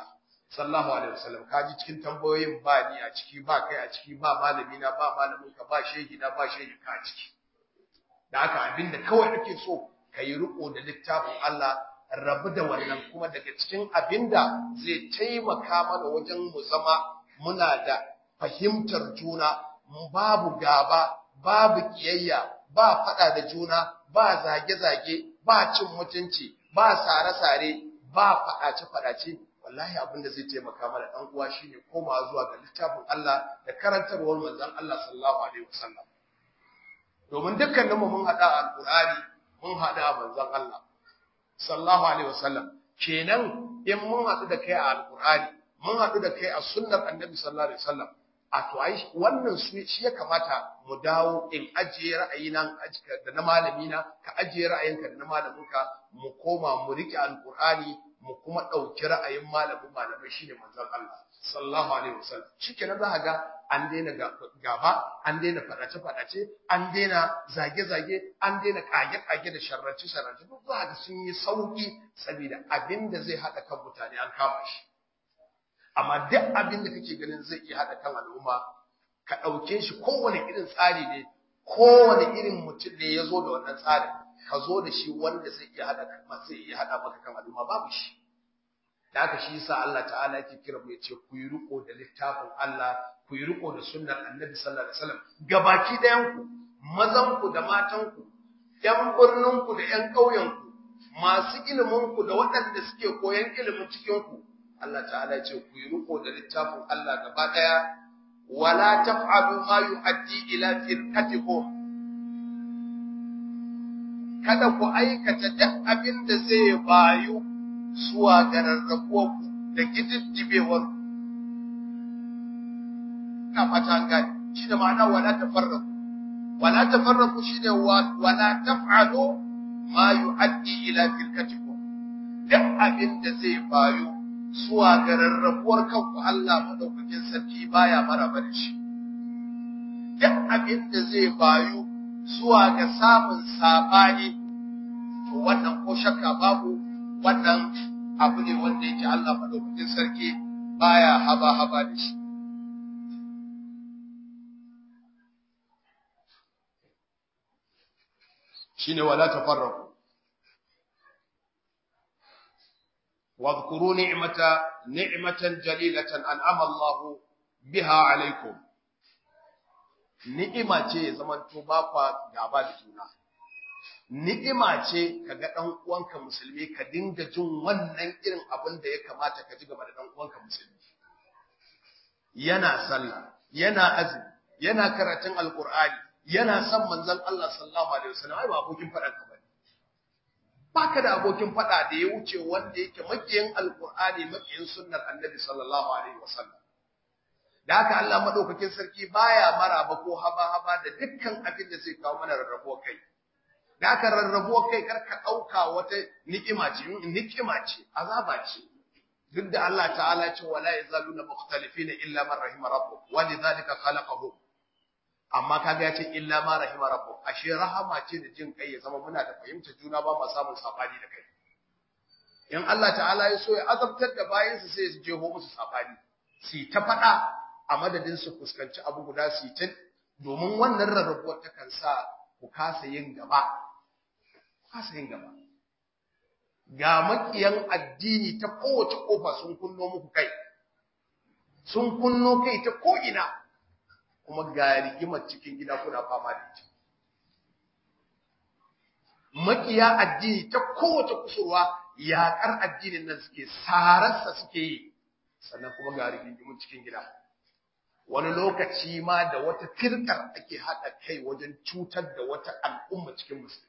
sallallahu alaihi wasallam kaji cikin tambayoyin ba ni a ciki ba kai a ciki ba malami na ba malamin ka ba shehi na ba shehi ka a ciki da haka abinda kawai ake so kai riko da littafin Allah rabu da wannan kuma daga cikin abinda zai taimaka mana wajen mu zama muna da fahimtar juna babu gaba babu kiyayya ba fada da juna ba zage-zage ba cin mutunci ba sare-sare ba fadace-fadace wallahi abin da zai taimaka mana dan uwa shine komawa zuwa ga littafin Allah da karantarwar manzon Allah sallallahu alaihi wasallam domin dukkanin mu mun hada alqur'ani mun hada manzon Allah sallallahu alaihi wasallam kenan in mun hadu da kai a alqur'ani mun hadu da kai a sunnar annabi sallallahu alaihi wasallam a to ai wannan su shi ya kamata mu dawo in ajiye ra'ayina da na malamina ka ajiye ra'ayinka da na malaminka mu koma mu rike alqur'ani mu kuma ɗauki ra'ayin malamin malamai shine manzon Allah sallallahu alaihi wasallam shikenan za ga an daina gaba an daina fadace fadace an daina zage zage an daina kage kage da sharrace sharrace duk za ga sun yi sauki saboda abin da zai hada kan mutane an kama shi amma duk abin da kake ganin zai iya hada kan al'umma ka ɗauke shi kowane irin tsari ne kowane irin mutum ne ya zo da wannan tsarin ka zo da shi wanda zai iya hada zai iya hada maka kan al'umma babu shi da haka shi yasa Allah ta'ala yake kira mu yace ku yi riko da littafin Allah ku yi riko da sunnar Annabi sallallahu alaihi wasallam gabaki dayan ku mazan ku da matan ku yan birnin ku da yan ƙauyen ku masu ilimin ku da waɗanda suke koyan ilimin cikin ku Allah ta'ala yace ku yi riko da littafin Allah gaba daya wala taf'alu ma yu'addi ila firqatikum kada ku aikata duk abin da zai bayu zuwa ga rarrabuwarku da gididdibewar ina fata an gane shi da ma'ana wala tafarraku wala tafarraku shi da wala taf'alu ma yu'addi ila firkatikum duk abin da zai bayu zuwa ga rarrabuwar kanku Allah madaukakin sarki baya maraba da shi duk abin da zai bayu zuwa ga samun sabani to wannan ko shakka babu wannan abu ne wanda yake Allah madaukakin sarki baya haba haba da shi shine wala tafarraqu واذكروا نعمة نعمة جليلة أنعم الله بها عليكم ni'ima ce ya zamanto ba kwa gaba da juna ni'ima ce kaga dan uwanka musulmi ka dinga jin wannan irin abin da ya kamata ka ji game da dan uwanka musulmi yana sallah yana azumi yana karatun alqur'ani yana son manzon Allah sallallahu alaihi wasallam ai ba abokin faɗan ka bane baka da abokin faɗa da ya wuce wanda yake makiyin alqur'ani makiyin sunnar annabi sallallahu alaihi wasallam da haka Allah madaukakin sarki baya maraba ko haba-haba da dukkan abin da zai kawo mana rarrabo kai da haka rarrabo kai kar ka dauka wata ni'ima ce ni'ima ce azaba ce duk da Allah ta'ala ce wala yazaluna mukhtalifina illa man rahima rabbuk wa lidhalika khalaqahum amma kaga ya ce illa ma rahima rabbuk ashe rahama ce da jin kai ya zama muna da fahimtar juna ba mu samun sabani da kai in Allah ta'ala ya so ya azabtar da bayinsa sai ya jeho musu sabani su ta faɗa a madadin su fuskanci abu guda su ta domin wannan rarrabuwar ta kan sa ku kasa yin gaba ku kasa yin gaba ga makiyan addini ta kowace kofa sun kunno muku kai sun kunno kai ta ko'ina kuma ga rigimar cikin gida kuna fama da ita makiya addini ta kowace kusurwa yaƙar addinin nan suke sararsa suke yi sannan kuma ga rigingimun cikin gida wani lokaci ma da wata firkar ake haɗa kai wajen cutar da wata al'umma cikin musulmi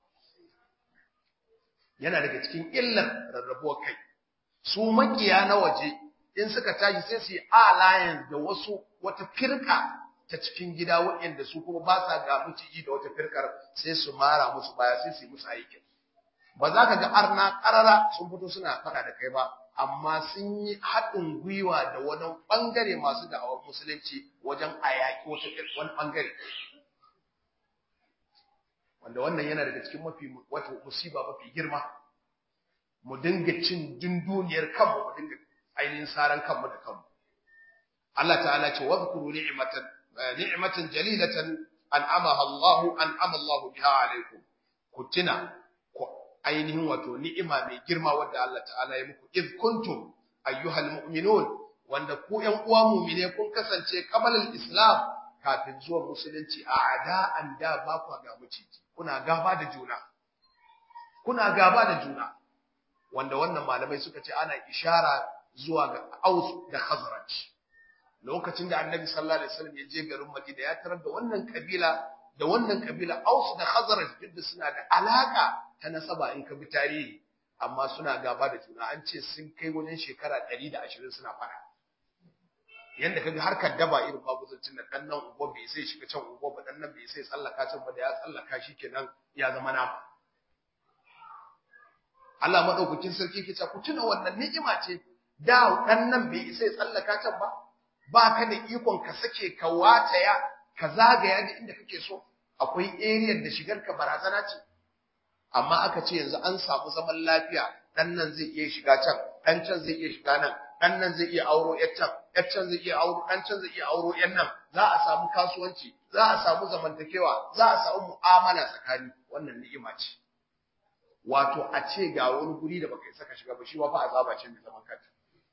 yana daga cikin illar rarrabuwar kai su makiya na waje in suka tashi sai su yi alliance da wasu wata firka ta cikin gida waɗanda su kuma ba sa ga miciji da wata firkar sai su mara musu baya sai su yi musu aikin ba za ka ga arna ƙarara sun fito suna faɗa da kai ba amma sun yi haɗin gwiwa da wani ɓangare masu da'awar musulunci wajen a yaƙi wani ɓangare wanda wannan yana daga cikin mafi wata musiba mafi girma mu dinga cin dunduniyar kanmu mu dinga ainihin saran kanmu da kanmu Allah ta'ala ce wadhkuru ni'matan ni'matan jalilatan an'amaha Allah an'ama Allah biha alaikum ku tuna ku ainihin wato ni'ima mai girma wanda Allah ta'ala ya muku id kuntum ayyuhal mu'minun wanda ku ƴan uwa mu'mine kun kasance kamalal islam kafin zuwa musulunci a ada'an da ba ku ga muciji kuna gaba da juna kuna gaba da juna wanda wannan malamai suka ce ana ishara zuwa ga Aus da Khazraj lokacin da Annabi sallallahu alaihi wasallam ya je garin Madina ya tarar da wannan kabila da wannan kabila Aus da Khazraj duk da suna da alaka ta nasaba in ka bi tarihi amma suna gaba da juna an ce sun kai wajen shekara 120 suna fara yanda kaga harkar daba irin babuzancin nan dan nan ungo bai sai shiga can ungo ba dan nan bai sai tsallaka can ba da ya tsallaka shikenan ya zama nama Allah madaukakin sarki ke ce ku tuna wannan ni'ima ce da dan nan bai sai tsallaka can ba ba ka da ikon ka sake ka wataya ka zagaya da inda kake so akwai area da shigar ka barazana ce amma aka ce yanzu an samu zaman lafiya dan nan zai iya shiga can dan can zai iya shiga nan dan nan zai iya auro yar can yar can zai iya auro dan can zai iya auro yan nan za a samu kasuwanci za a samu zamantakewa za a samu mu'amala tsakani wannan ni'ima ce wato a ce ga wani guri da baka isa ka shiga ba shi ba fa azaba ce mai zaman kanta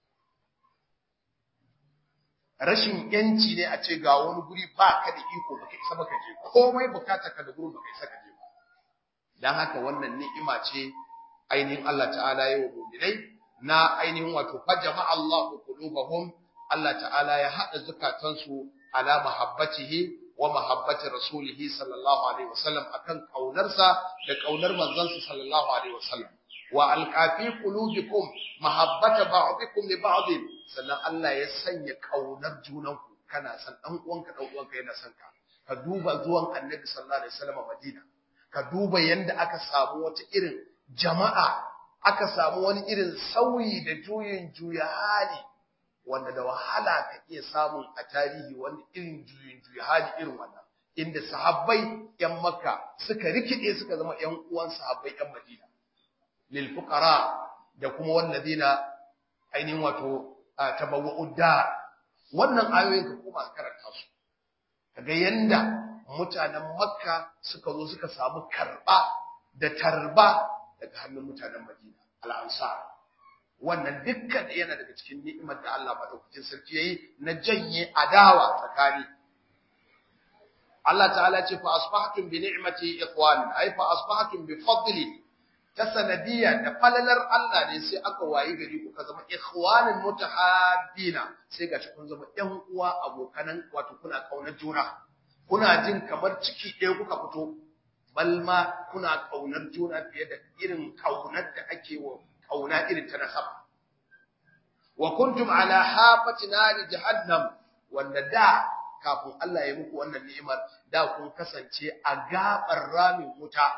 rashin yanci ne a ce ga wani guri ba ka da iko baka isa baka je komai bukatar ka da gurin baka isa ka je ba dan haka wannan ni'ima ce ainihin Allah ta'ala ya wa mu'minai na ainihin wato fajama Allahu qulubahum Allah ta'ala ya hada zukatansu ala mahabbatihi wa mahabbati rasulih sallallahu alaihi wasallam akan kaunarsa da kaunar manzansa sallallahu alaihi wasallam wa alqafi qulubikum mahabbata ba'dikum li ba'd sannan Allah ya sanya kaunar junanku kana san dan uwanka dan uwanka yana son ka ka duba zuwan annabi sallallahu alaihi wasallam Madina ka duba yanda aka samu wata irin jama'a aka samu wani irin sauyi da juyin juya hali wanda da wahala ka iya samun a tarihi wani irin juyin juya hali irin wannan inda sahabbai yan makka suka rikide suka zama yan uwan sahabbai yan madina lil fuqara da kuma walladina ainihin wato tabawwa'ud dar wannan ayoyin ka kuma karanta su kaga yanda mutanen makka suka zo suka samu karba da tarba daga hannun mutanen Madina al-Ansar wannan dukkan yana daga cikin ni'imar da Allah madaukakin sarki yayi na janye adawa tsakani Allah ta'ala ce fa asbahtum bi ni'mati ikhwan ay fa asbahtum bi fadli ta sanadiyya da falalar Allah ne sai aka wayi gari kuka zama ikhwanan mutahaddina sai gashi kun zama ƴan uwa abokanan wato kuna kaunar juna kuna jin kamar ciki ɗaya kuka fito balma kuna kaunar juna fiye da irin kaunar da ake wa kauna irin ta nasaba wa kuntum ala hafati nari jahannam wanda da kafin Allah ya muku wannan ni'imar da kun kasance a gabar ramin wuta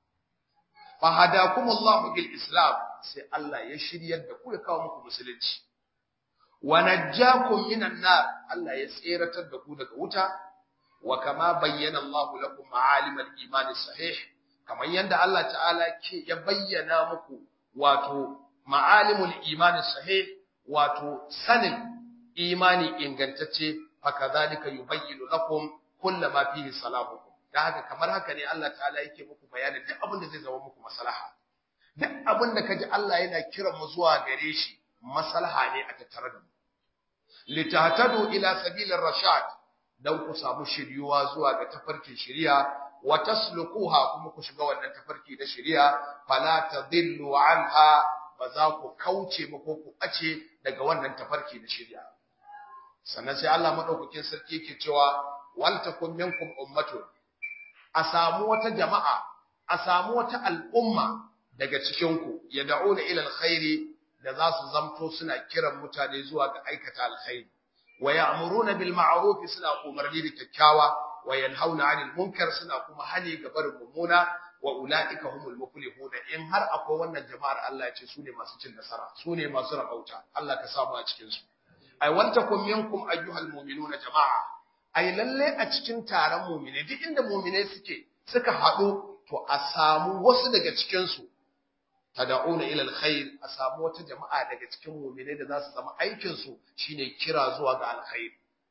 fa hadakum Allah bil islam sai Allah ya shiryar da ku ya kawo muku musulunci wa najjakum minan nar Allah ya tseratar da ku daga wuta wa kama bayyana Allah lakum ma'alim al-iman sahih kamar yanda Allah ta'ala ke ya bayyana muku wato ma'alimul iman sahih wato sanin imani ingantacce fakadhalika yubayyinu lakum kullama fihi salahukum da haka kamar haka ne Allah ta'ala yake muku bayanin duk abin da zai zama muku maslaha duk abin da kaji Allah yana kiran mu zuwa gare shi maslaha ne a tattare da mu litahtadu ila sabilir rashad dan ku samu shiryuwa zuwa ga tafarkin shiriya wa tasluquha kuma ku shiga wannan tafarki da shiriya fala tadillu anha ba za ku kauce ba ko ku bace daga wannan tafarki da shiriya sannan sai Allah madaukakin sarki yake cewa wal takum minkum ummatun a samu wata jama'a a samu wata al'umma daga cikin ku yad'una ila alkhairi da za su zamto suna kiran mutane zuwa ga aikata alkhairi wa ya'muruna bil ma'ruf suna umarni da kyakkyawa wa yanhauna 'anil munkar suna kuma hani ga barin mummuna wa ulaika humul muflihun in har akwai wannan jama'ar Allah ya ce su ne masu cin nasara su ne masu rabauta Allah ka samu a cikin su ai wantakum minkum ayyuhal mu'minuna jama'a ai lalle a cikin taron mu'mine duk inda mu'mine suke suka haɗu to a samu wasu daga cikin su tad'una ila alkhair a samu wata jama'a daga cikin mu'minai da za su zama aikin su shine kira zuwa ga alkhair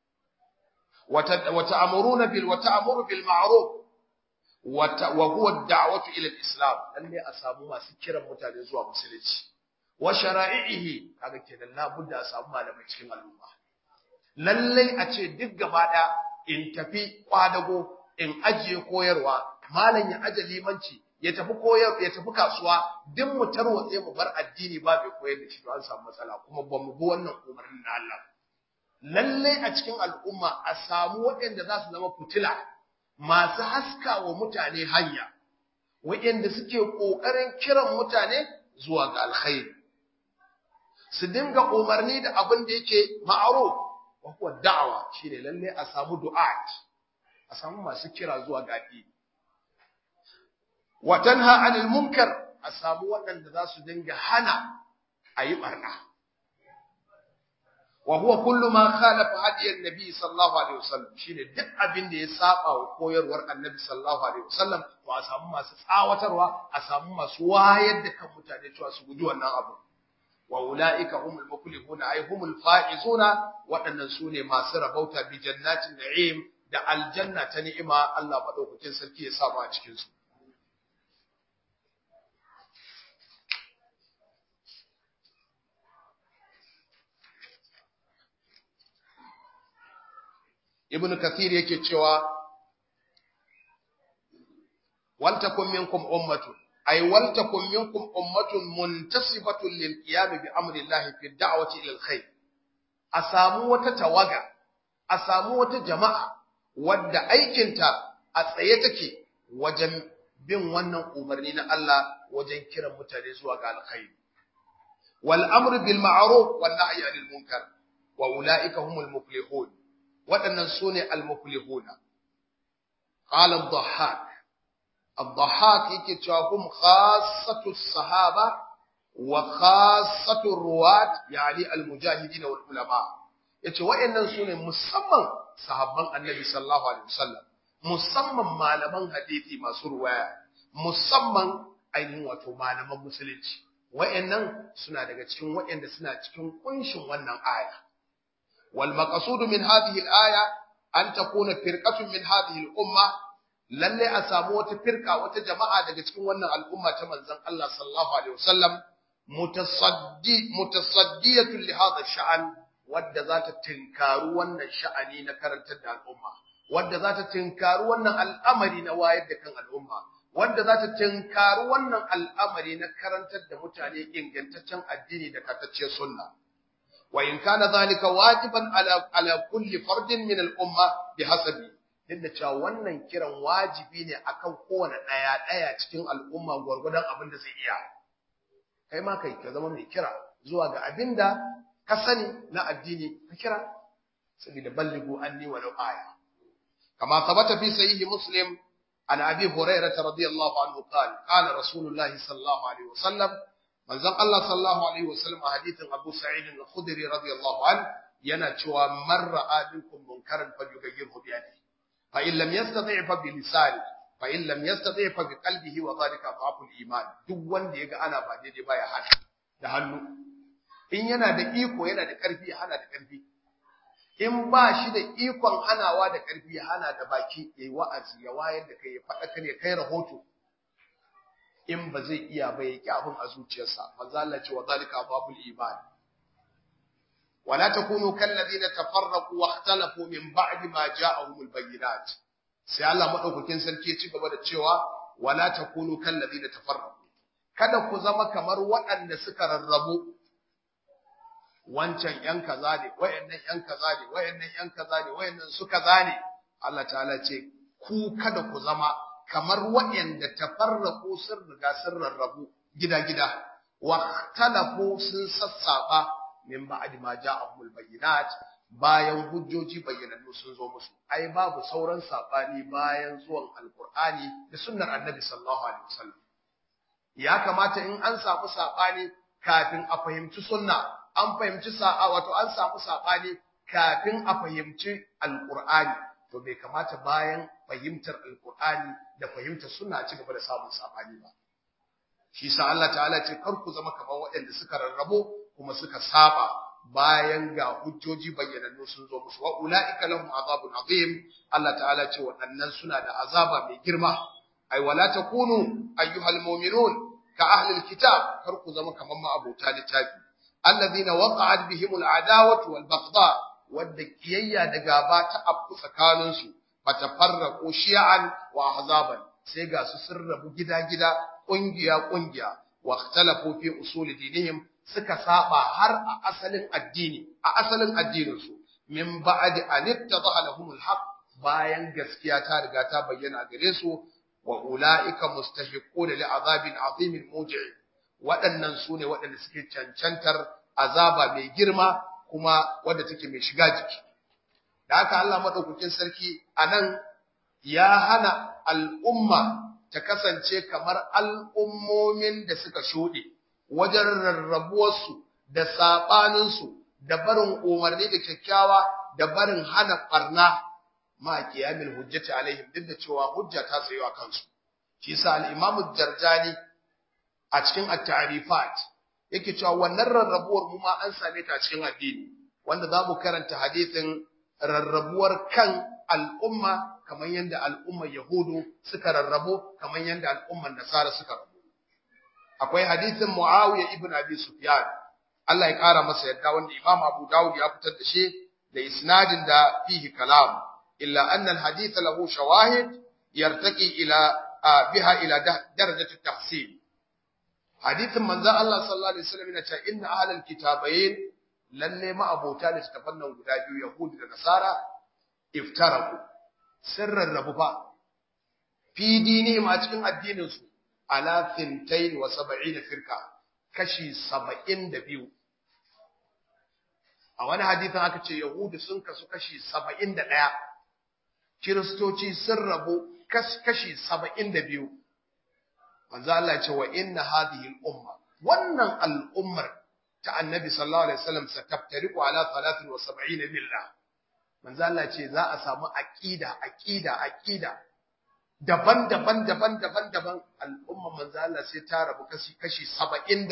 wa ta'muruna bil wa ta'muru bil ma'ruf wa huwa ad-da'watu ila al-islam lalle a samu masu kiran mutane zuwa musulunci wa shara'ihi kaga kenan labudda a samu malamai cikin al'umma lalle a ce duk gaba da in tafi kwadago in ajiye koyarwa malam ya aje limanci ya tafi koyar ya tafi kasuwa duk mu tarwatse mu bar addini ba bai koyar da shi to an samu matsala kuma ba mu bi wannan umarnin na Allah lalle a cikin al'umma a samu waɗanda za su zama fitila masu haska wa mutane hanya waɗanda suke ƙoƙarin kiran mutane zuwa ga alkhairi su dinga umarni da abin da yake ma'ruf wa huwa da'awa shine lalle a samu du'at a samu masu kira zuwa ga addini wa tanha 'anil munkar a samu waɗanda za su dinga hana ayi barna wa huwa kullu ma khalafa hadiyan nabi sallallahu alaihi wasallam shine duk abin da ya saba wa koyarwar annabi sallallahu alaihi wasallam to a samu masu tsawatarwa a samu masu wayar da kan mutane cewa su guji wannan abu wa ulaika humul muflihun ay humul faizuna waɗannan sune masu rabauta bi jannatin na'im da aljanna ta ni'ima Allah madaukakin sarki ya sa mu a cikin su ibn kathir yake cewa waltakum minkum ummatun ay waltakum minkum ummatun muntasibatun lil qiyam bi amri llahi fi da'wati ila alkhair a samu wata tawaga a samu wata jama'a wadda aikinta a tsaye take wajen bin wannan umarni na Allah wajen kiran mutane zuwa ga alkhair wal amru bil ma'ruf wan nahyi anil munkar wa ulaika humul muflihun waɗannan su ne almuflihuna qala ad-dhahhak ad-dhahhak yake cewa hum khassatu sahaba wa khassatu ruwat yani al-mujahidin wal ulama yace waɗannan su ne musamman sahabban annabi sallallahu alaihi wasallam musamman malaman hadisi masu ruwaya musamman ainihin wato malaman musulunci waɗannan suna daga cikin waɗanda suna cikin kunshin wannan aya والمقصود من هذه الآية أن تكون فرقة من هذه الأمة lalle a samu wata firka wata jama'a daga cikin wannan al'umma ta manzon Allah sallallahu alaihi wasallam mutasaddi mutasaddiyatu li hadha sha'an wadda za ta tinkaru wannan sha'ani na karantar da al'umma wadda za ta tinkaru wannan al'amari na wayar da kan al'umma wadda za ta tinkaru wannan al'amari na karantar da mutane ingantaccen addini da katacciyar sunna وإن كان ذلك واجبا على على كل فرد من الأمة بحسب dinda cewa wannan kiran wajibi ne akan kowane ɗaya ɗaya cikin al'umma gwargwadon abin da zai iya kai ma kai ka zama mai kira zuwa ga abin da ka sani na addini ka kira saboda balligu anni walau aya kama sabata fi sahihi muslim an abi hurairah radiyallahu anhu qala qala rasulullahi sallallahu alaihi wasallam manzon Allah sallallahu alaihi wasallam a hadithin Abu Sa'id al-Khudri radiyallahu an yana cewa man ra'a minkum munkaran falyughayyirhu bi yadihi fa in lam yastati' fa bi lisani fa in lam yastati' fa bi qalbihi wa dhalika dhaful iman duk wanda yaga ana ba daidai ba ya hana da hannu in yana da iko yana da karfi ya hana da karfi in ba shi da ikon hanawa da karfi ya hana da baki yayi wa'azi ya wayar da kai ya faɗa kan ya kai rahoto in ba zai iya ba ya abin a zuciyarsa manzo Allah ce wa zalika babul iman wala takunu kal ladina tafarraqu wa ikhtalafu min ba'di ma ja'ahumul bayyinat sai Allah madaukakin sarki ya ci gaba da cewa wala takunu kal ladina tafarraqu kada ku zama kamar waɗanda suka rarrabu wancan yan kaza ne wayannan yan kaza ne wayannan yan kaza ne wayannan su kaza ne Allah ta'ala ce ku kada ku zama kamar waɗanda tafarraku sun riga sun rarrabu gida-gida wa talafu sun sassaba min ba'di ma ja'ahumul bayyinat bayan hujjoji bayyanannu sun zo musu ai babu sauran sabani bayan zuwan alqur'ani da sunnar annabi sallallahu alaihi wasallam ya kamata in an samu sabani kafin a fahimci sunna an fahimci sa'a wato an samu sabani kafin a fahimci alqur'ani to bai kamata bayan fahimtar alkur'ani da fahimtar suna ci gaba da samun sabani ba shi sa Allah ta'ala ce kar ku zama kamar waɗanda suka rarrabo kuma suka saba bayan ga hujjoji bayyanannu sun zo musu wa ulaika lahum azabun azim Allah ta'ala ce waɗannan suna da azaba mai girma ai wala takunu ayyuhal mu'minun ka ahlil kitab kar ku zama kamar ma abota littafi alladhina waqa'at bihimul adawatu wal baghdha wadda kiyayya da gaba ta afku tsakaninsu fatafarraqu shi'an wa ahzaban sai ga su sun rabu gida-gida ƙungiya-ƙungiya wa ikhtalafu fi usul dinihim suka saba har a asalin addini a asalin addinin su min ba'di an ittadaha lahumul haqq bayan gaskiya ta riga ta bayyana gare su wa ulaika mustahiqun li azabin azimin muji' waɗannan su ne waɗanda suke cancantar azaba mai girma kuma wadda take mai shiga jiki da haka Allah madaukakin sarki anan ya hana al'umma ta kasance kamar al'ummomin da suka shuɗe wajen rarrabuwarsu da saɓaninsu da barin umarni da kyakkyawa da barin hana ɓarna ma kiyamin hujjati alaihim duk da cewa hujja ta tsayo a kansu shi sa al-imamu jarjani a cikin at-ta'rifat yake cewa wannan rarrabuwar mu ma an same ta cikin addini wanda za mu karanta hadisin rarrabuwar kan al'umma kamar yadda al'ummar Yahudu suka rarrabu kamar yadda al'ummar Nasara suka rabu. Akwai hadisin Muawiya ibn Abi Sufyan Allah ya kara masa yadda wanda Imam Abu Dawud ya fitar da shi da isnadin da fihi kalam illa anna al-hadith lahu shawahid yartaqi ila biha ila darajati tahsin hadithin manzo Allah sallallahu alaihi wasallam yana cewa inna ahlal kitabayn lalle ma abota da tafan nan guda biyu Yahudi da Nasara iftaraku sirran rabu fa fi dinihim a cikin addinin su ala thintain wa sab'ina firqa kashi 72 a wani hadisin aka ce Yahudi sun kasu kashi 71 Kiristoci sun rabu kashi 72 manzo Allah ya ce wa inna hadhihi al-umma wannan al'ummar ta annabi sallallahu alaihi wasallam sataftariqu ala 73 billah manzo Allah ce za a samu aqida aqida aqida daban-daban daban-daban daban al'umma manzo Allah sai ta rabu kashi kashi 73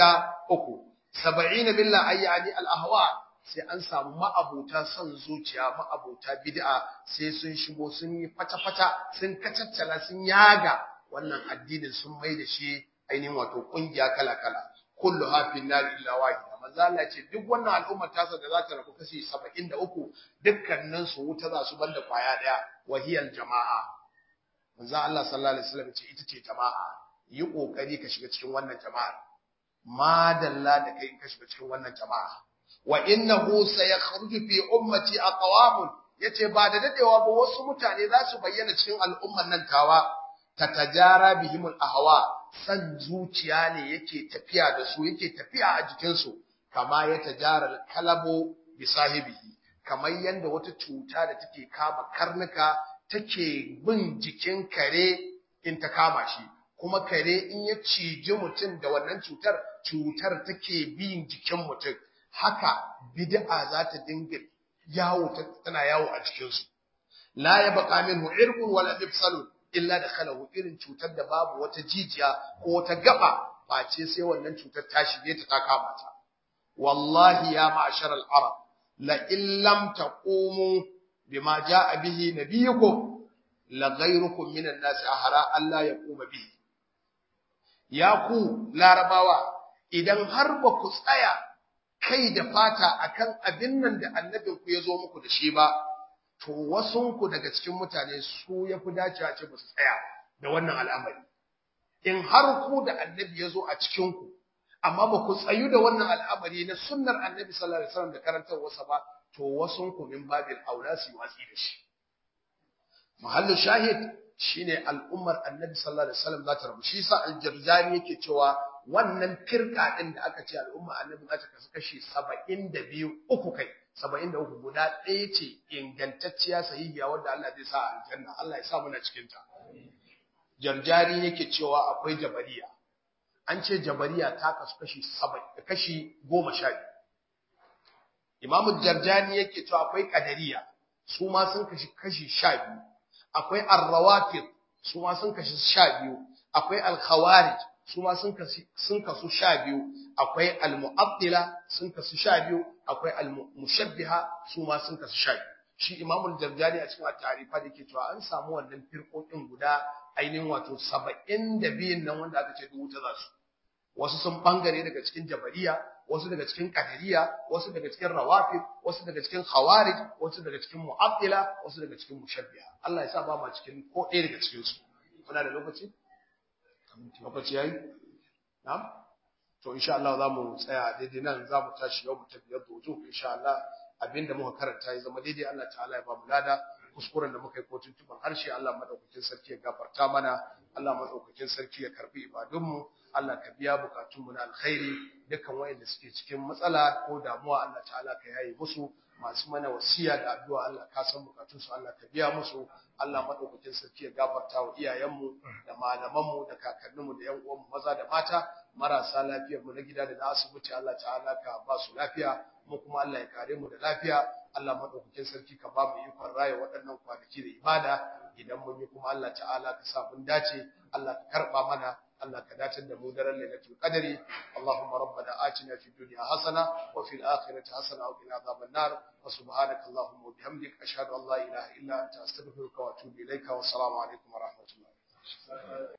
70 billah ayyani al-ahwa sai an samu ma'abuta son zuciya ma'abuta bid'a sai sun shigo sun yi fata-fata sun kacaccala sun yaga wannan addinin sun mai da shi ainihin wato kungiya kala-kala kullu hafin nar illa wahida manzo Allah ce duk wannan al'ummar tasa da za ta rabu kashi 73 dukkanin su wuta za su banda kwaya daya wahiyal jama'a manzo Allah sallallahu alaihi wasallam ce ita ce jama'a yi kokari ka shiga cikin wannan jama'a madalla da kai ka shiga cikin wannan jama'a wa innahu sayakhruju fi ummati aqwamun yace ba da dadewa ba wasu mutane za su bayyana cikin al'ummar nan tawa tatajara bihimul ahwa san zuciya ne yake tafiya da su yake tafiya a jikin su kama ya tajara kalabo bi sahibihi kamar yanda wata cuta da take kama karnuka take bin jikin kare in ta kama shi kuma kare in ya ciji mutum da wannan cutar cutar take bin jikin mutum haka bid'a za ta dinga yawo tana yawo a cikin su la yabqa minhu irqun wala mifsalun illa da khalahu irin cutar da babu wata jijiya ko wata gaba face sai wannan cutar ta shige ta ta kama ta wallahi ya ma'ashar al-arab la in lam taqumu bima jaa bihi nabiyukum la ghayrukum min an-nas ahra alla yaquma bihi ya ku larabawa idan har ba ku tsaya kai da fata akan abin nan da annabinku ya zo muku da shi ba to wasunku daga cikin mutane su ya fi dacewa ce ba su tsaya da wannan al'amari. In har ku da annabi ya zo a cikinku, amma ba ku tsayu da wannan al'amari na sunnar annabi sallallahu alaihi wasallam da karantarwarsa ba, to wasunku min babin aula su yi watsi da shi. Muhallin shahid shine al'ummar annabi sallallahu alaihi wasallam za ta rabu. Shi sa aljarjani yake cewa wannan firka din da aka ce al'umma annabi za ta kasu kashi saba'in da biyu uku kai. saba'in da uku guda ɗaya ce ingantacciya sahihiya wadda Allah zai sa a aljanna Allah ya sa muna cikinta. Jarjari yake cewa akwai jabariya. An ce jabariya ta kasu kashi kashi goma sha biyu. Imamu Jarjani yake cewa akwai kadariya su ma sun kashi kashi sha biyu. Akwai arrawafid su ma sun kashi sha biyu. Akwai alkhawarij su ma sun kasu sun kasu sha biyu akwai al-mu'attila sun kasu sha biyu akwai al-mushabbiha su ma sun kasu sha biyu shi imamul jarjani a cikin at-tarifa da yake cewa an samu wannan firqokin guda ainihin wato 72 nan wanda aka ce dubu ta za su wasu sun bangare daga cikin jabariya wasu daga cikin qadariya wasu daga cikin rawafid wasu daga cikin khawarij wasu daga cikin mu'attila wasu daga cikin mushabbiha Allah ya sa ba ma cikin ko ɗaya daga cikin su muna da lokaci lokaci yayi na'am to insha Allah za mu tsaya daidai nan za mu tashi yau mu tafi yadda wujuh insha Allah abinda muka karanta ya zama daidai Allah ta'ala ya ba mu lada kuskuren da muka yi ko tuntuban harshe Allah madaukakin sarki ya gafarta mana Allah madaukakin sarki ya karbi ibadunmu Allah ka biya bukatunmu na alkhairi dukkan wayanda suke cikin matsala ko damuwa Allah ta'ala ka yaye musu masu mana wasiya da addu'a Allah ka san bukatunsu Allah ka biya musu Allah madaukakin sarki ya gafarta wa iyayenmu da malamanmu da kakanninmu da yan uwanmu maza da mata marasa lafiyar mu na gida da na asibiti Allah ta'ala ka ba su lafiya mu kuma Allah ya kare mu da lafiya Allah madaukakin sarki ka ba mu ikon raya waɗannan kwanaki da ibada idan mun yi kuma Allah ta'ala ka sa mun dace Allah ka karba mana Allah ka datar da mu daren lailatul qadri Allahumma rabbana atina fid dunya hasana wa fil akhirati hasana wa qina adhaban nar wa subhanaka Allahumma wa bihamdika ashhadu an la ilaha illa anta astaghfiruka wa atubu ilayka wa assalamu alaikum wa rahmatullahi